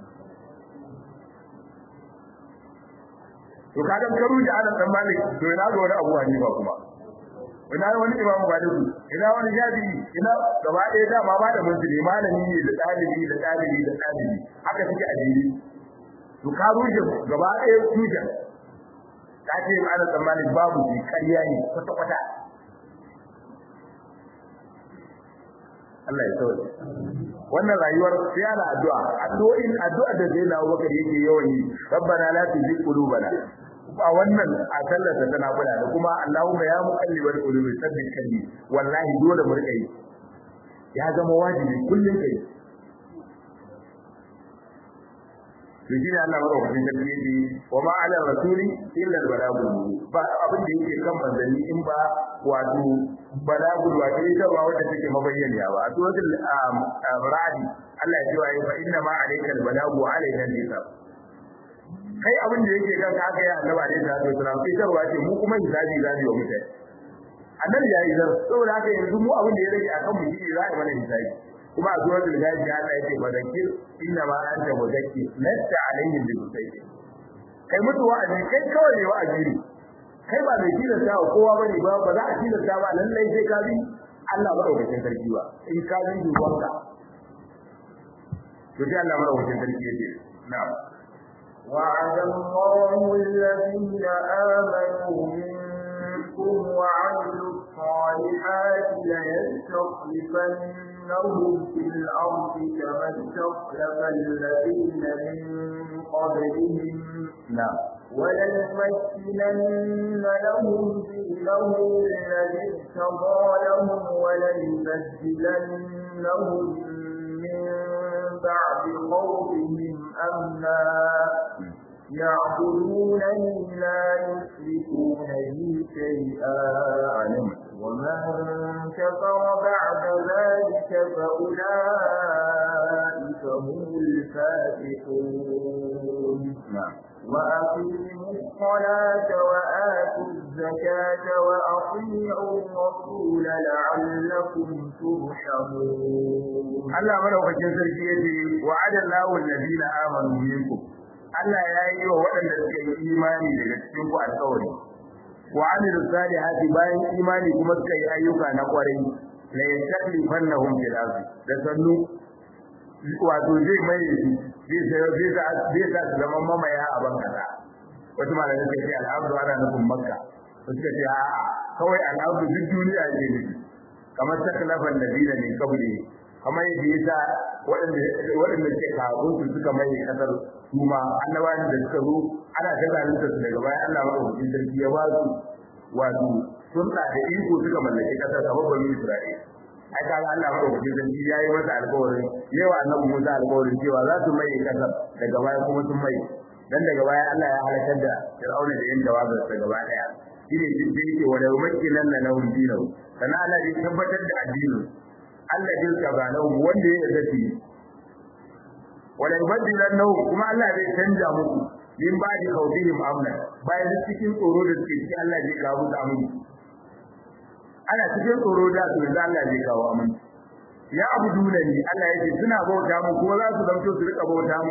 to kaga karu da Anas dan Malik to ina ga wani Abu Hanifa kuma ina wani imam maliku ina wani jabi ina gaba ɗaya da ma da mun ne malami ne da ɗalibi da ɗalibi da ɗalibi haka suke a jiri to ka rushe gaba ɗaya tushe ka ce ana tsammanin babu shi ƙarya ne kwata kwata Allah ya sauke wannan rayuwar sai ana addu'a addu'o'in addu'a da zai na Abubakar yake yawan yi rabbana la tuzigh qulubana a wannan a sallarsa tana kula da kuma Allahumma ya muqallibal qulubi sabbit qalbi wallahi dole mu rika yi ya zama wajibi kullun kai to shi ne Allah madaukakin sarki yake wa ma ala rasuli illa al balagul ba abin da yake kan manzanni in ba wato balagul wato ita ba wanda take mabayyaniya ba a suratul ra'd Allah ya ce wa fa inna ma alayka al balagu alayna al hisab kai abin da yake kan ka ya annabi alaihi salatu wasalam sai tarwa ce mu kuma hisabi zabi wa mutane annabi ya yi zan saboda haka yanzu mu abin da ya rage akan mu shi za a mana hisabi kuma a zuwa da gaji Allah yake badakir inna ma anta mudakkir lasta alaihim bi musaytir kai mutu wa'azi kai kawai ne wa'azi ne kai ba mai tilasta wa kowa bane ba ba za a tilasta ba lallai sai ka bi Allah madaukakin sarki ba in ka bi dubanka to sai Allah madaukakin sarki yake na'am وعد الله الذين آمنوا منكم وعملوا الصالحات ليستخلفنهم في الأرض كما استخلف الذين من قبلهم نعم وليمكنن لهم دينهم الذي ارتضى لهم وليبدلنهم من بعد خوفهم أمنا يعبدونني لا يشركون بي شيئا ومن كفر بعد ذلك فأولئك هم الفاسقون وأقيموا الصلاة وآتوا الزكاة وأطيعوا الرسول لعلكم ترحمون Allah madaukakin sarki yace wa'ada Allahu alladhina amanu minkum Allah ya yi wa waɗanda suka yi imani daga cikin ku alƙawari wa amilu salihati bayan imani kuma suka yi ayyuka na kwarai la yastaklifannahum fil ardi da sannu wato zai mai zai zai zai sa su zama mamaya a ban kasa wasu malamai suka ce al'abdu ana nufin makka wasu suka ce a'a kawai al'abdu duk duniya ce ne kamar taklafan nabila ne kabli kamar yadda ya sa waɗanda ke kafin su suka mai kasar su ma annabawan da suka zo ana ta zalunta su daga baya Allah madaukakin sarki ya ba su wato sun da iko suka mallaki kasar kamar bani Isra'ila ai kaga Allah madaukakin sarki ya yi masa alƙawarin yawa annabi Musa alƙawarin cewa za su mai kasar daga baya kuma sun mai dan daga baya Allah ya halakar da Fir'auna da yan jawabin sa gaba daya shine jin da yake wa lawmakinan na lahum dinahu kana Allah ya tabbatar da addinin Allah din ka ba lahu wanda ya yarda shi wala yubaddilannahu kuma Allah zai canja muku min ba'di khawfihim amna bayan cikin tsoro da suke ciki Allah zai kawo musu aminci ana cikin tsoro da su da Allah zai kawo aminci ya abuduna ni Allah yake suna bauta mu kuma za su zanto su rika bauta mu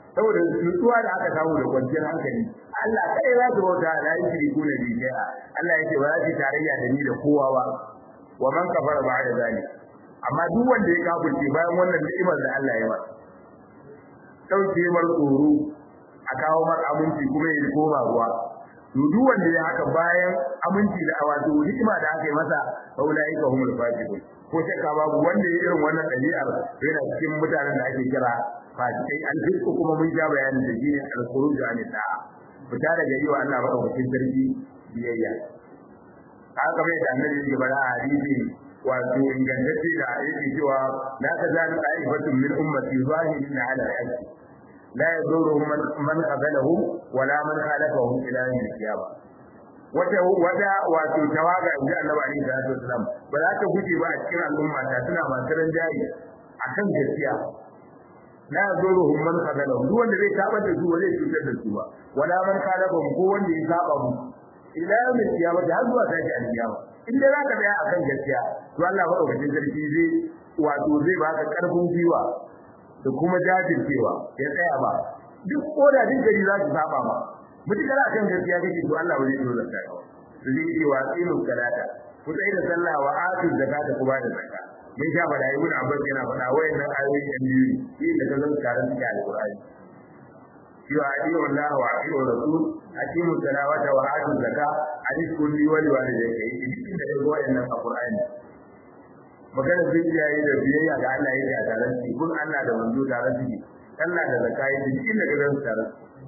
saboda nutsuwa da aka samu da kwanciyar hankali Allah kai za su bauta la yushriku na bi shay'a Allah yake ba za su tarayya da ni da kowa ba wa man kafara ba'da zalik amma duk wanda ya kafirce bayan wannan ni'imar da Allah ya masa dauke mar tsoro a kawo mar aminci kuma ya koma ruwa to duk wanda ya haka bayan aminci da wato ni'ima da aka yi masa faulai ka humul fasiqun ko shakka babu wanda ya irin wannan ɗabi'ar yana cikin mutanen da ake kira fasikai alfisku kuma mun ja bayanin da shine al-khuruj an da'a fita daga yi wa Allah madaukakin sarki biyayya haka bai da annabi yake bada a hadisi wato ingantacce da yake cewa la tazalu ta'ifatun min ummati zahirin ala al-haqq la yaduruhum man qabalahum wala man khalafahum ila yawm al-qiyamah wata wata wato tawaga inji Annabi Ali da Wasallam ba za ta guje ba a cikin al'umma ta suna masu ranjayi akan gaskiya la yaduruhum man qabalahum duk wanda zai tabar da su ba zai cutar da su ba wala man khalafahum ko wanda ya saba mu ila yawm al-qiyamah har zuwa tashi al-qiyama in dai za ka tsaya akan gaskiya to Allah madaukakin sarki zai wato zai baka karfin gwiwa da kuma jajircewa ya tsaya ba duk koda duk gari za su saba ma mutukar akan gaskiya kake to Allah wani dole ka kawo su zai yi wa tsilu salata ku tsaye da sallah wa atu zakata ku ba da zakka mun sha bada ibn abbas yana faɗa wayannan ayoyi ɗan biyu ne shi da kazan karan cikin alqur'ani cewa adiyu Allah wa adiyu rasul aqimu salawata wa atu zakka hadis kulli wali walidayka yi cikin da ga wayannan alqur'ani magana zuciya yi da biyayya ga Allah yake a tare shi kun Allah da manzo tare shi Allah da zakka yi cikin da ga tare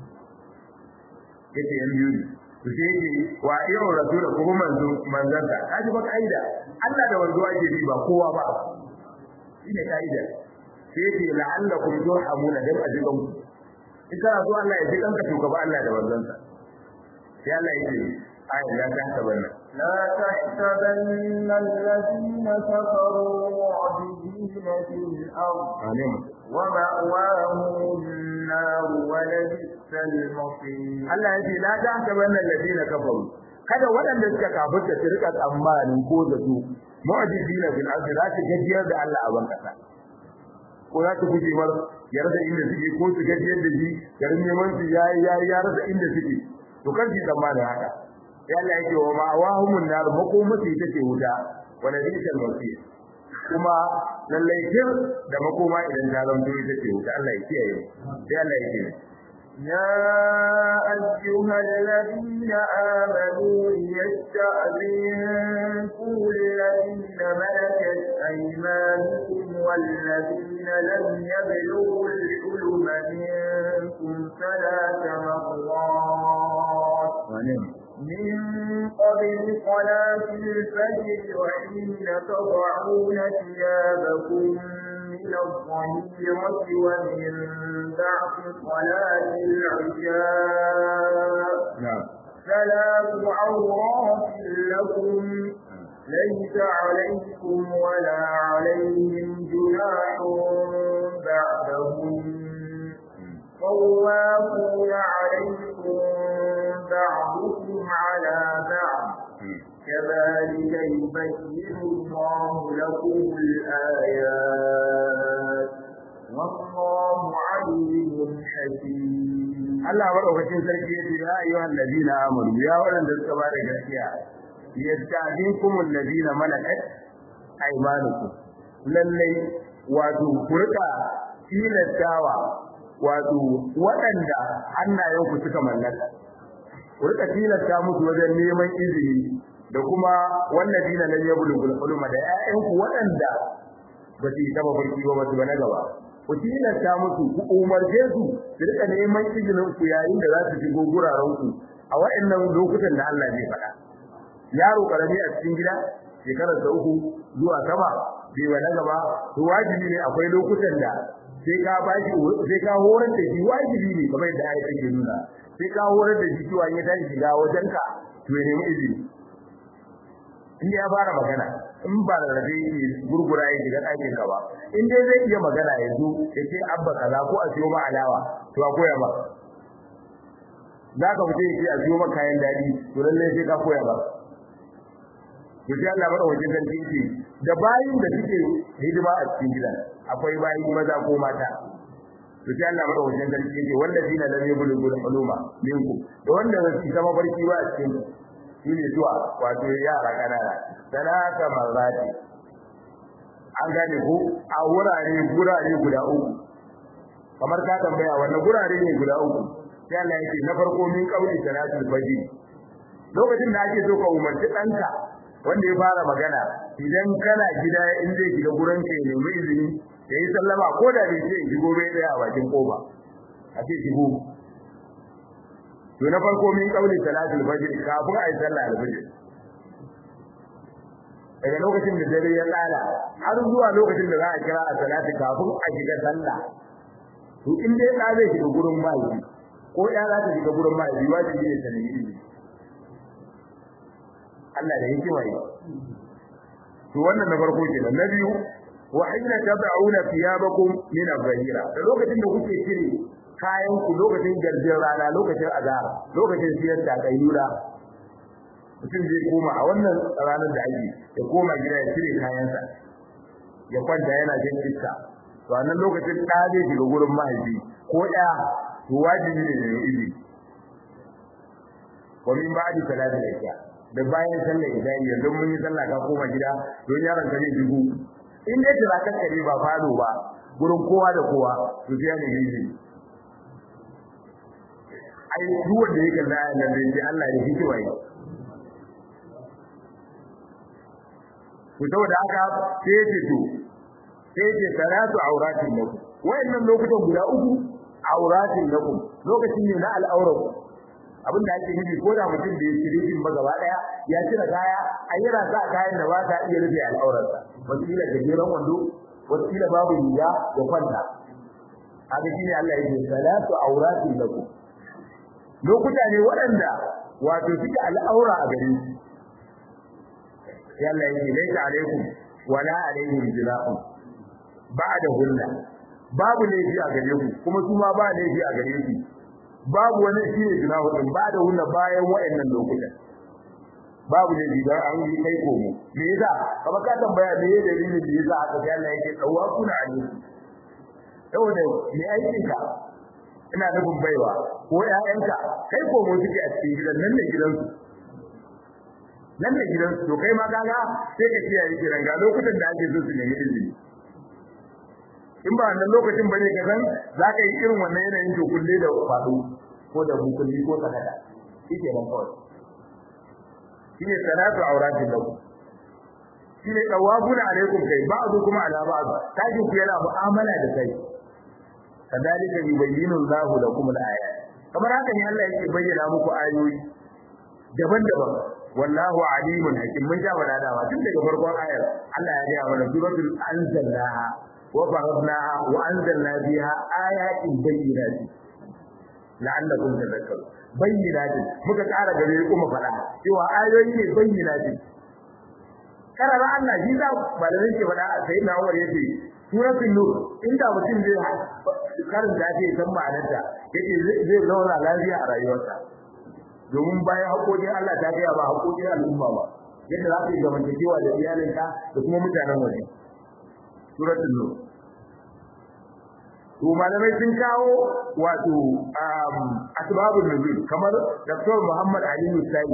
yake yan biyu to sai yake wa yau rasul ko manzo manzanta kaji ba kaida Allah da manzo ake bi ba kowa ba shine kaida sai yake la'allakum turhamuna dan ajiban ku in kana so Allah ya ji kanka to gaba Allah da manzanta sai Allah yake ayin da ta tabanna لا تحسبن الذين كفروا معجزين في الأرض amin ومأواهم النار ولبئس المصير Allah yake la ta tabanna alladina kafaru kada waɗanda suka kafirta su rika tsammanin ko da su mu'jizina fil ardi za su gajiyar da Allah a ban kasa ko za su guje mar ya rasa inda suke ko su gajiyar da shi garin neman su yayi yayi ya rasa inda suke to kan shi tsammanin haka sai Allah yake wa ma'awahumun nar makomatu ita ce wuta wala bisal masir kuma lallai kir da makoma idan ta zanto ita ce wuta Allah ya kiyaye sai Allah yake يا أيها الذين آمنوا ليستأذنكم الذين ملكت أيمانكم والذين لم يبلغوا الحلم منكم ثلاث مرات من قبل صلاة الفجر وحين تضعون ثيابكم من الظهيرة ومن بعد صلاة العشاء na'am ثلاث عورات لكم ليس عليكم ولا عليهم جناح بعدهم طوافون عليكم بعضكم على بعض كذلك يبين الله لكم الآيات والله عليم حكيم Allah madaukakin sarki yace ya ayyuhal ladina amanu ya waɗanda suka bada gaskiya yasta'dinkum alladina malakat aymanukum lallai wato kurka tilastawa wato waɗanda hannayenku suka mallaka kurka tilasta musu wajen neman izini da kuma walladina lam yablugul huluma da ƴaƴanku waɗanda ba su yi taba barki ba ba su ba na gaba ku tilasta musu ku umarce su su rika neman izinin ku yayin da za su shigo guraren ku a waɗannan lokutan da Allah zai faɗa yaro karami a cikin gida shekarar da uku zuwa sama bai wa na gaba to wajibi ne akwai lokutan da sai ka bashi sai ka horar da shi wajibi ne kamar yadda ayat take nuna sai ka horar da shi cewa in ya tashi shiga wajenka to ya nemi izini in ya fara magana in ba da rabe yake gurgura ya shiga ɗakin ka ba in dai zai iya magana ya zo ya ce abba kaza ko a siyo ma alawa to a koya ba za ka fita ya ce a siyo ma kayan daɗi to lallai sai ka koya ba to sai Allah bada wajen sarki yake da bayin da suke hidima a cikin gidan akwai bayi maza ko mata to sai Allah madaukakin sarki yake wallazina lam yablughul huluma minkum da wanda ba su zama barki ba a cikin shine zuwa wato yara kanana salata marrati an gane ko a wurare gurare guda uku kamar ka tambaya wannan gurare ne guda uku sai Allah yake na farko min qauli salatul fajr lokacin da ake so ka umarci danka wanda ya fara magana idan kana gida in zai shiga gurin ka ya nemi izini ya yi sallama ko da bai ce shigo bai tsaya a bakin koba a ce shigo to na farko min qauli salatul fajr kafin a yi sallah al-fajr daga lokacin da dare ya tsala har zuwa lokacin da za a kira a salati kafin a shiga sallah to in dai da zai shiga gurin mai ko ya za ta shiga gurin mai wajibi ne ta nemi izini Allah da hikima yi to wannan na farko kenan na biyu wa hina tad'una thiyabakum min az-zahira da lokacin da kuke cire kayan ku lokacin garjin rana lokacin azhar lokacin siyar da kayyura mutum zai koma a wannan ranar da ake ya koma gida ya cire kayansa ya kwanta yana jin iska to a nan lokacin da zai shiga gurin mahaifi ko ya to wajibi ne ya izini wa min ba'di salati al-isha da bayan sallar isha yanzu mun yi sallah ka koma gida don yaron ka zai shigo in dai tira ka kare ba falo ba gurin kowa da kowa to sai ne yi ai duk wanda yake da ayan nan dai Allah ya hikima yi ku saboda haka sai ya ce to sai ya ce salatu auratin lakum wayannan lokutan guda uku auratin lakum lokacin ne na al'aurar abin da ake nufi ko da mutum da ya ci rufin ba gaba daya ya cire kaya a yi rasa kayan da ba ta iya rufe al'aurarsa wasila gajeren wando wasila babu riga da kwanta haka shi ne Allah ya ce salatu auratin lakum lokuta ne waɗanda wato suke al'aura a gare su yalla yake laita alaikum wala alaihim jinahun ba'da hunna babu laifi a gare ku kuma su ma ba laifi a gare su babu wani shi ne jinahu din ba'da hunna bayan wayannan lokutan babu laifi dan an yi kai komo me yasa kama ka tambaya me dalilin da yasa aka ga Allah yake tsawa kuna alaikum saboda me aikin ka ina nufin baiwa ko ƴaƴanka kai komo suke a cikin gidan nan ne gidansu nan da gidan to kai ma kaga sai ka kiyaye kiran ga lokutan da ake so su nemi izini in ba wannan lokacin bane ka san za ka yi irin wannan yanayin to kulle da fado ko da bukulli ko sakata shike nan kawai shine salatu auratin lakum shine tawabuna alaikum kai ba'du kuma ala ba'd kaji ku yana mu'amala da kai kadalika yubayyinu Allahu lakum al-ayat kamar haka ne Allah yake bayyana muku ayoyi daban-daban wallahu alimun hakim mun ja wada dawa tun daga farkon ayar Allah ya ga mana suratul anzalnaha wa faradnaha wa anzalna biha ayatin bayyinatin la'allakum tadhakkarun bayyinatin muka ƙara gare kuma fada cewa ayoyi ne bayyinatin karara Allah shi da malamin ke fada sai na Umar yace suratul nur inda mutum zai karanta ta san ma'anarta yake zai zauna lafiya a rayuwarsa domin bayan haƙoƙin Allah ta gaya ba haƙoƙin al'umma ba yadda za ka yi zamantakewa da iyalinka da kuma mutanen waje suratul nur to malamai sun kawo wato asbabun nuzul kamar Dr. Muhammad Ali Sani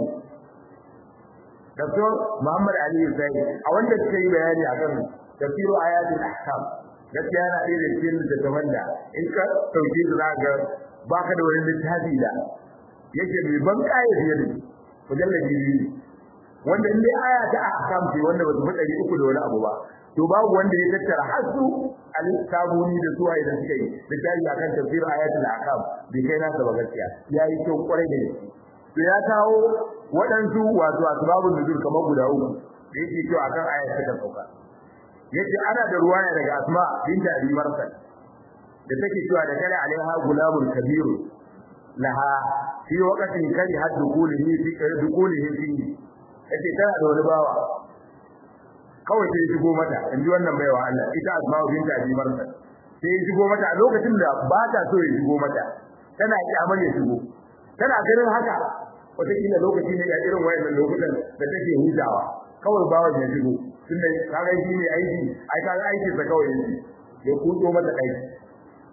Dr. Muhammad Ali Sani a wanda suka yi bayani akan tafsiru ayatul ahkam gaskiya yana ɗaya da cikin littattafan da in ka ɗauke su za ga baka da wani littafi da yake mai ban kaya fiye da mujallabi biyu wanda in dai aya ta ahkam ce wanda ba su fi ɗari uku da wani abu ba to babu wanda ya tattara har su al-sabuni da suwaye da suka yi littafi akan tafsir ayatul ahkam bai kai nasa ba gaskiya yayi kyau kwarai da gaske to ya kawo waɗansu wato asbabun nuzul kamar guda uku da yake kyau akan ayat ta sauka yace ana da ruwaya daga asma binta abi marsal da take cewa da kala alaiha gulabul kabiru laha fi waqtin kari had dukulihi fi dukulihi fi yace tana da wani bawa kawai sai shigo mata inji wannan baiwa Allah ita asma binta abi marsal sai ya shigo mata a lokacin da ba ta so ya shigo mata tana kyamar ya shigo tana ganin haka wataƙila lokaci ne a irin wayannan lokutan da take hutawa kawai bawan ya shigo tunda kaga shi ne aiki ai kaga aiki sa kawai yake ya kudo mata aiki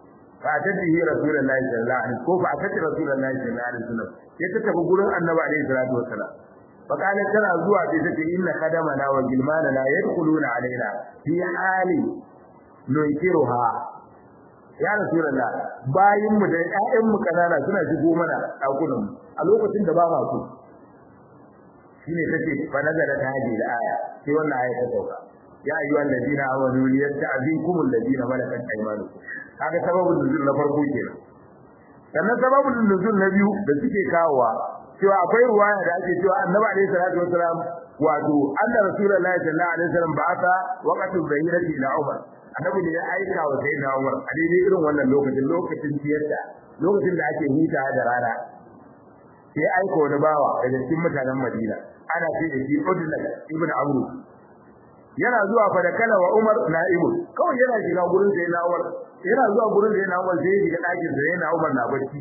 fa tadihi rasulullahi sallallahu alaihi ko fa tadihi rasulullahi sallallahu alaihi wasallam sai ta tafi gurin annabi alaihi salatu wasallam fa kana tana zuwa sai ta ce inna qadamana wa gilmana la yadkhuluna alaina fi hali nunkiruha ya rasulullah bayin mu da ƴaƴan mu kanana suna shigo mana dakunan mu a lokacin da ba ma so shine tace fa nazara ta hadi da aya sai wannan aya ta sauka ya ayyuha alladina amanu liyasta'zinkum alladina malakat aymanukum kaga sababin nuzul na farko kenan sannan sababin nuzul na biyu da suke kawowa cewa akwai ruwaya da ake cewa annabi alaihi salatu wasalam wato anna rasulullahi sallallahu alaihi wasallam ba'atha waqtu bayyinati ila umar annabi ne ya aika wa sayyidina umar a daidai irin wannan lokacin lokacin tiyarta lokacin da ake huta da rana sai aika wani bawa daga cikin mutanen madina ana ce da shi udna ibn amru yana zuwa fa da kala wa umar na'ibu kawai yana shiga gurin sayyidina umar yana zuwa gurin sayyidina umar sai ya shiga ɗakin sayyidina umar na barci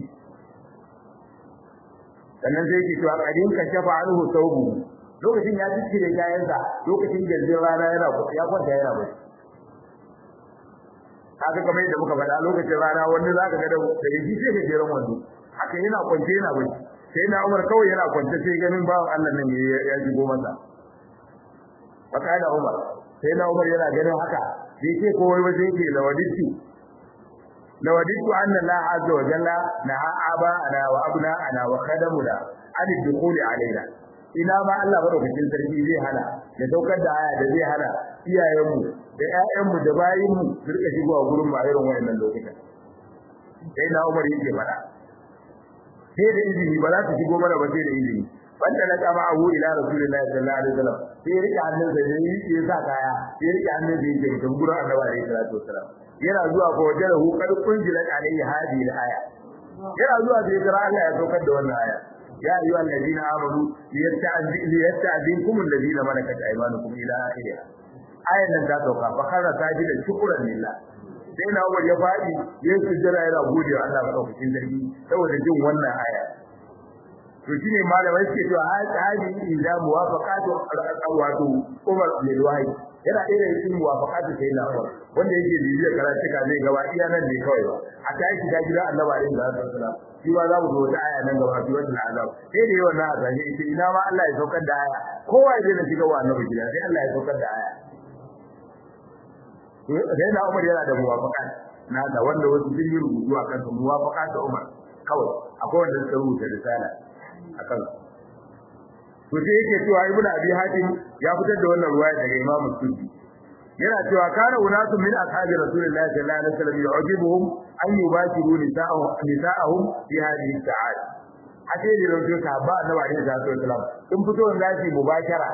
sannan sai yake cewa kadin ka shafa anhu tawbu lokacin ya tsire kayansa lokacin gardin rana yana ya kwanta yana bacci kaga kamar yadda muka faɗa lokacin rana wanda zaka ga da daga shi sai gajeren wando haka yana kwance yana bacci sai na Umar kawai yana kwance sai ganin bawan Allah nan ya shigo masa fakada Umar sai na Umar yana ganin haka sai ce ko wai wajen yake lawaditu lawaditu anna la azza wa jalla naha aba ana wa abna ana wa khadamuna an dukhuli alaina ina ma Allah madaukakin sarki zai hana da daukar da aya da zai hana iyayenmu da ƴaƴanmu da bayinmu su rika shigowa gurin mu a irin wayannan lokutan sai na Umar yake fada sai da izini ba za su shigo mana ba sai da izini wanda na kama abu ila rasulullahi sallallahu alaihi wasallam sai rike hannun sa da yi sa kaya sai rike hannun sa yake mutum gurin annabi alaihi salatu wasallam yana zuwa ko wajen hu kad kunjila alaihi hadi aya yana zuwa sai jira Allah ya saukar da wannan aya ya ayyuha alladhina amanu liyasta'zinkum alladhina malakat aymanukum ila akhirih ayan nan ta sauka fa karra sajidan shukran lillah sai na Umar ya faɗi ya sujjara yana gode wa Allah madaukakin sarki saboda jin wannan aya to shine malamai suke cewa hadi idza muwafaqatu wato Umar bin Wahid yana ɗaya da cikin muwafaqatu sai na Umar wanda yake bibiya karatuka zai gaba iya nan ne kawai ba a ta yi shiga gida Allah ba alaihi wasallam shi ma za mu zo wata aya nan gaba fi wannan azab sai da yawan na azab ita ina ma Allah ya saukar da aya kowa ya je na shiga wa annabi gida sai Allah ya saukar da aya sai na Umar yana da muwafaqat na da wanda wasu sun yi rubutu akan su muwafaqat da Umar kawai akwai wanda suka rubuta risala akan to sai yake cewa Ibn Abi Hatim ya fitar da wannan ruwaya daga Imam Suddi yana cewa kana unasu min ashabi Rasulullahi sallallahu alaihi wasallam yu'jibuhum an yubashiru nisa'ahum nisa'ahum fi hadhihi sa'at hake ne rawaito sahaba annabi alaihi salatu wasallam sun fito da zasu mubashara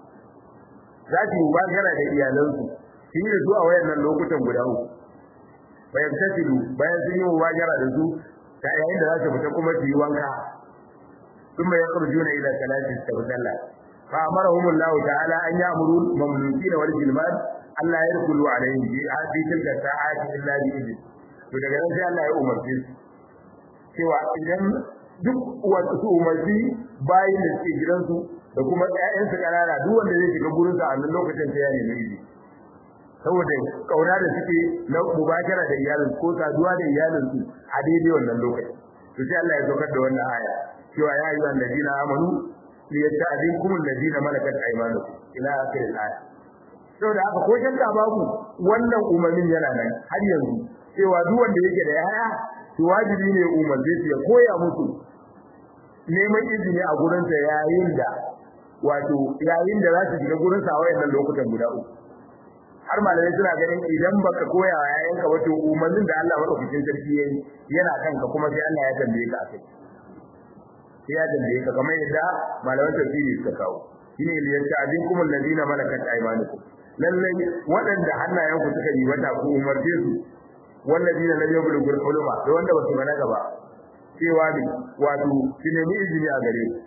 zasu mubashara da iyalansu shi da su a wayannan lokutan guda uku bayan tasilu bayan sun yi mubajara da su ta yayin da za su fita kuma su yi wanka sun mai yakhrujuna ila salati tawsalla fa amarahum Allah ta'ala an ya'muru mamlukin wal jilman Allah ya rukulu alaihim bi hadi tilka sa'ati illa bi idin to daga nan sai Allah ya umarce su cewa idan duk wasu umarci bayin da suke gidansu da kuma ƴaƴansu ƙanana duk wanda zai shiga gurin sa a nan lokacin sai ya nemi izini saboda kauna da suke na mubashara da iyalin ko saduwa da iyalin su a daidai wannan lokaci to sai Allah ya saukar da wannan aya cewa ya ayyuha alladina amanu liyasta'zinkum alladina malakat aymanukum ila akhir al-aya saboda haka ko shakka babu wannan umarnin yana nan har yanzu cewa duk wanda yake da yaya to wajibi ne umarce su ya koya musu neman izini a gurinsa yayin da wato yayin da za su shiga gurinsa a wayannan lokutan guda uku har malamai suna ganin idan baka koya wa yayanka wato umarnin da Allah madaukakin sarki yayi yana kanka kuma sai Allah ya tambaye ka akai sai ya tambaye ka kamar yadda malaman tafsiri suka kawo shine liyasta'dinkum alladhina malakat aymanukum lallai waɗanda hannayenku suka yi wata ku umarce su walladina lam yablughu ulama da wanda basu balaga ba cewa ne wato ki nemi izini a gare ku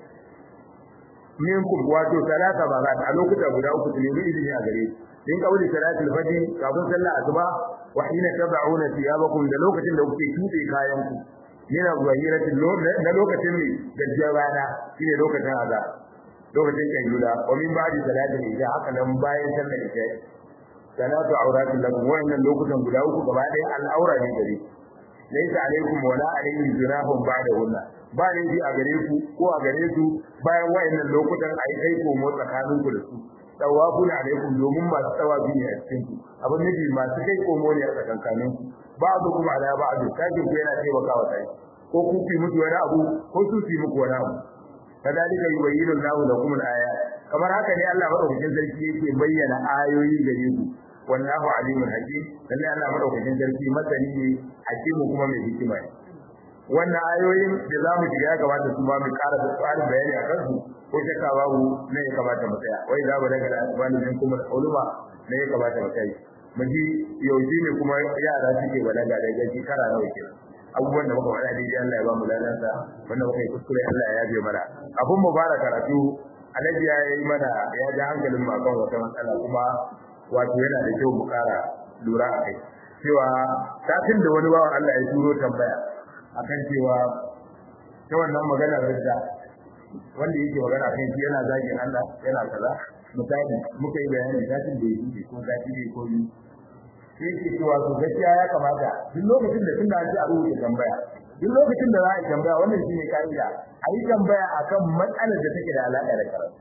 minkum wato salata barat a lokuta guda uku ki nemi izini a gare ku in kauli salatul fajr kafin sallah asuba wa hina tab'una thiyabakum da lokacin da kuke tuɗe kayan ku yana zahirati na lokacin ne gajiyar rana shine lokacin azza lokacin kayyuda wa min ba'di salatul isha haka nan bayan sallar isha salatu auratin lakum wannan lokutan guda uku gaba ɗaya al'aura ne gare laysa alaikum wala alaihim junahun ba'da hunna ba ne a gare ku ko a gare su bayan wayannan lokutan ai kai ko mu tsakanin ku da su tawabun alaikum domin masu tawabi ne a cikin ku abin nufi masu kai komo ne a tsakankanin ku ba'du kuma ala ba'du kaje ku yana taimakawa sai ko ku fi mutu wani abu ko su fi muku wani abu kadalika yubayyinu Allahu lakum al-ayat kamar haka ne Allah madaukakin sarki yake bayyana ayoyi gare ku wallahu alimul hakim lalle Allah madaukakin sarki masani ne hakimu kuma mai hikima ne wannan ayoyin da zamu shiga ya kamata su ba mu ƙara da tsari bayani a kansu ko shakka babu ne ya kamata mu tsaya wai za mu daga asbani din kuma uluma ne ya kamata mu kai mun ji yaushe ne kuma yara suke balaga daga shekara nawa kenan abubuwan da muka faɗa daidai Allah ya ba mu ladansa wanda muka yi kuskure Allah ya yabe mana abun mu fara karatu Alhaji ya yi mana ya ja hankalin mu akan wata matsala kuma wato yana da kyau mu ƙara lura a kai cewa satin da wani bawan Allah ya turo tambaya akan cewa ta wannan maganar ridda wanda yake magana kan shi yana zagin Allah yana kaza misali muka yi bayani satin da yake ko zaki ne ko yi sai ke cewa to gaskiya ya kamata duk lokacin da tun da an ci a rubuta tambaya duk lokacin da za a yi tambaya wannan shine ka'ida a yi tambaya akan matsalar da take da alaƙa da karatu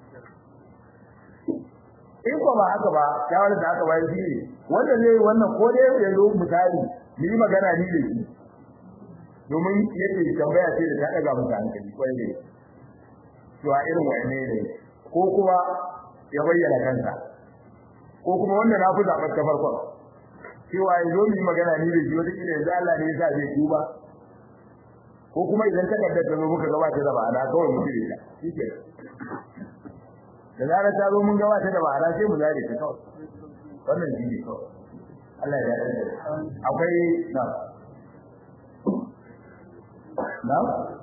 in ko ba haka ba shawarar da aka bayar shi ne wanda zai wannan ko dai ya zo misali ni yi magana ni da shi domin yake tambaya ce da ta ɗaga masa hankali kwarai da to a irin wa'anne ne ko kuma ya bayyana kansa ko kuma wanda na fi zaɓar ta farkon cewa yanzu mu yi magana ni da shi wata kila yanzu Allah ne ya sa zai tuba ko kuma idan ta kaddar ta zo muka gabata da ma'ana kawai mu dire ta shike da zarar ta zo mun gabata da ma'ana sai mu zare ta kawai wannan shi ne kawai Allah ya yarda akwai na na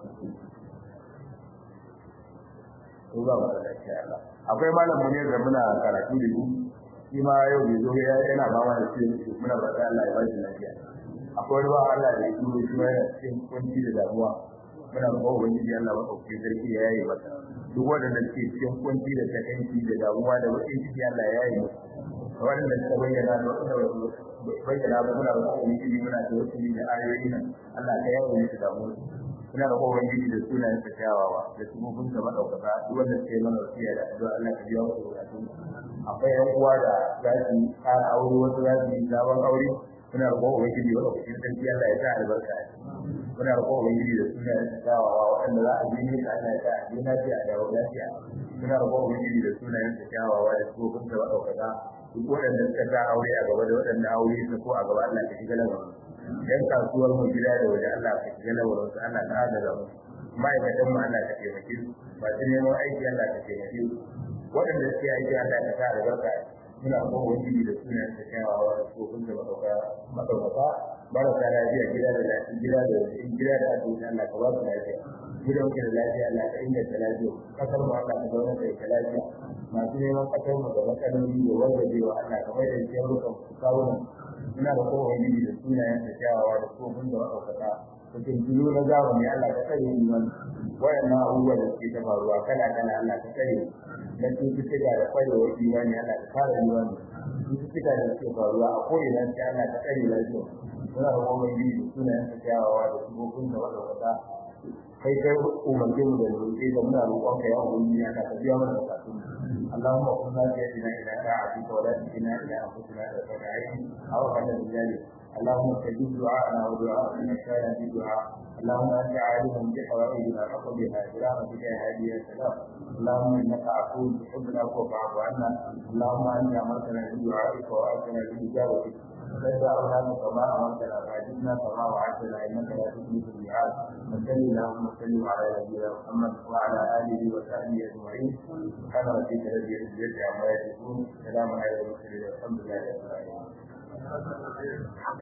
ko ba ba da Allah akwai malamu ne da muna karatu da shi shi ma yau bai zo ya yana ba mana cikin muna ba da Allah ya ba shi lafiya akwai ruwa Allah da yake shi ma yana cikin kunci da damuwa muna ba ubangiji Allah ba dauke sarki ya yi masa duk wanda ke cikin kunci da takanci da damuwa da wani ciki Allah ya yi masa wanda suka bayyana da wanda bayyana ba muna ba ubangiji muna da wasu da ayoyi nan Allah ka yawo musu damuwa muna da ubangiji da sunayen sa kyawawa da sunufin sa madaukaka duk wanda suke mana wasiya da addu'a Allah ka biya musu bukatun akwai yan uwa da za su ƙara aure wasu za su yi sabon aure muna da ubangiji wa lokacin sarki Allah ya sa albarka muna da ubangiji da sunayen sa kyawawa waɗanda za a bi ne ka Allah ya sa a je lafiya da lafiya muna da ubangiji da sunayen sa kyawawa da sunufin sa madaukaka duk waɗanda suka sa aure a gaba da waɗanda aure su ko a gaba Allah ka shiga lamarin yan kasuwar mu gida da waje Allah ka shiga lamarin su Allah ka adala mu ma'aikatan mu Allah ka taimake su masu neman aiki Allah ka taimake su waɗanda suke aiki Allah ka sa albarka muna kuma wani da sunan ta kyawawa da tsofin da madauka madaukaka marasa lafiya gida da lafiya gida da wajen gida da asibiti Allah ka ba su lafiya gidan ka da lafiya Allah ka inganta lafiya kasar mu Allah ka zauna da ita lafiya masu neman kasar mu da matsaloli da wargajewa Allah ka mai da ciyar rukan kawunan muna da kowa wani da sunayen ta kyawawa da tsofin da madaukaka cikin dulu na zamani Allah ka tsare mu nan wayannan abubuwa da suke ta faruwa kala kala Allah ka tsare na cututtuka da kwarewar imani Allah ka kare imani cututtuka da suke faruwa a ko'ina sai Allah ka tsare lafiya muna da kuma yi da sunayen ta kyawawa da sufofin da madaukaka kai kai umarce mu da roƙe da muna roƙon ka ya ubangiji ya ka biya mana bukatun اللهم قل لا تهدنا الى طاعتك ولا تهدنا الى انفسنا الى عين او على ذلك اللهم استجب دعاءنا ودعاء من كان في دعاء اللهم انت عالم بحوائجنا فقضها برحمتك يا هادي يا سلام اللهم انك عفو تحب العفو فاعف عنا اللهم انت امرتنا بدعائك واتنا باجابتك فدعوناك كما امرتنا فاجبنا كما وعدتنا انك لا تخلف الميعاد وصل اللهم وسلم على نبينا محمد وعلى اله وصحبه اجمعين سبحان ربك رب العزه عما يصفون سلام على المرسلين والحمد لله رب العالمين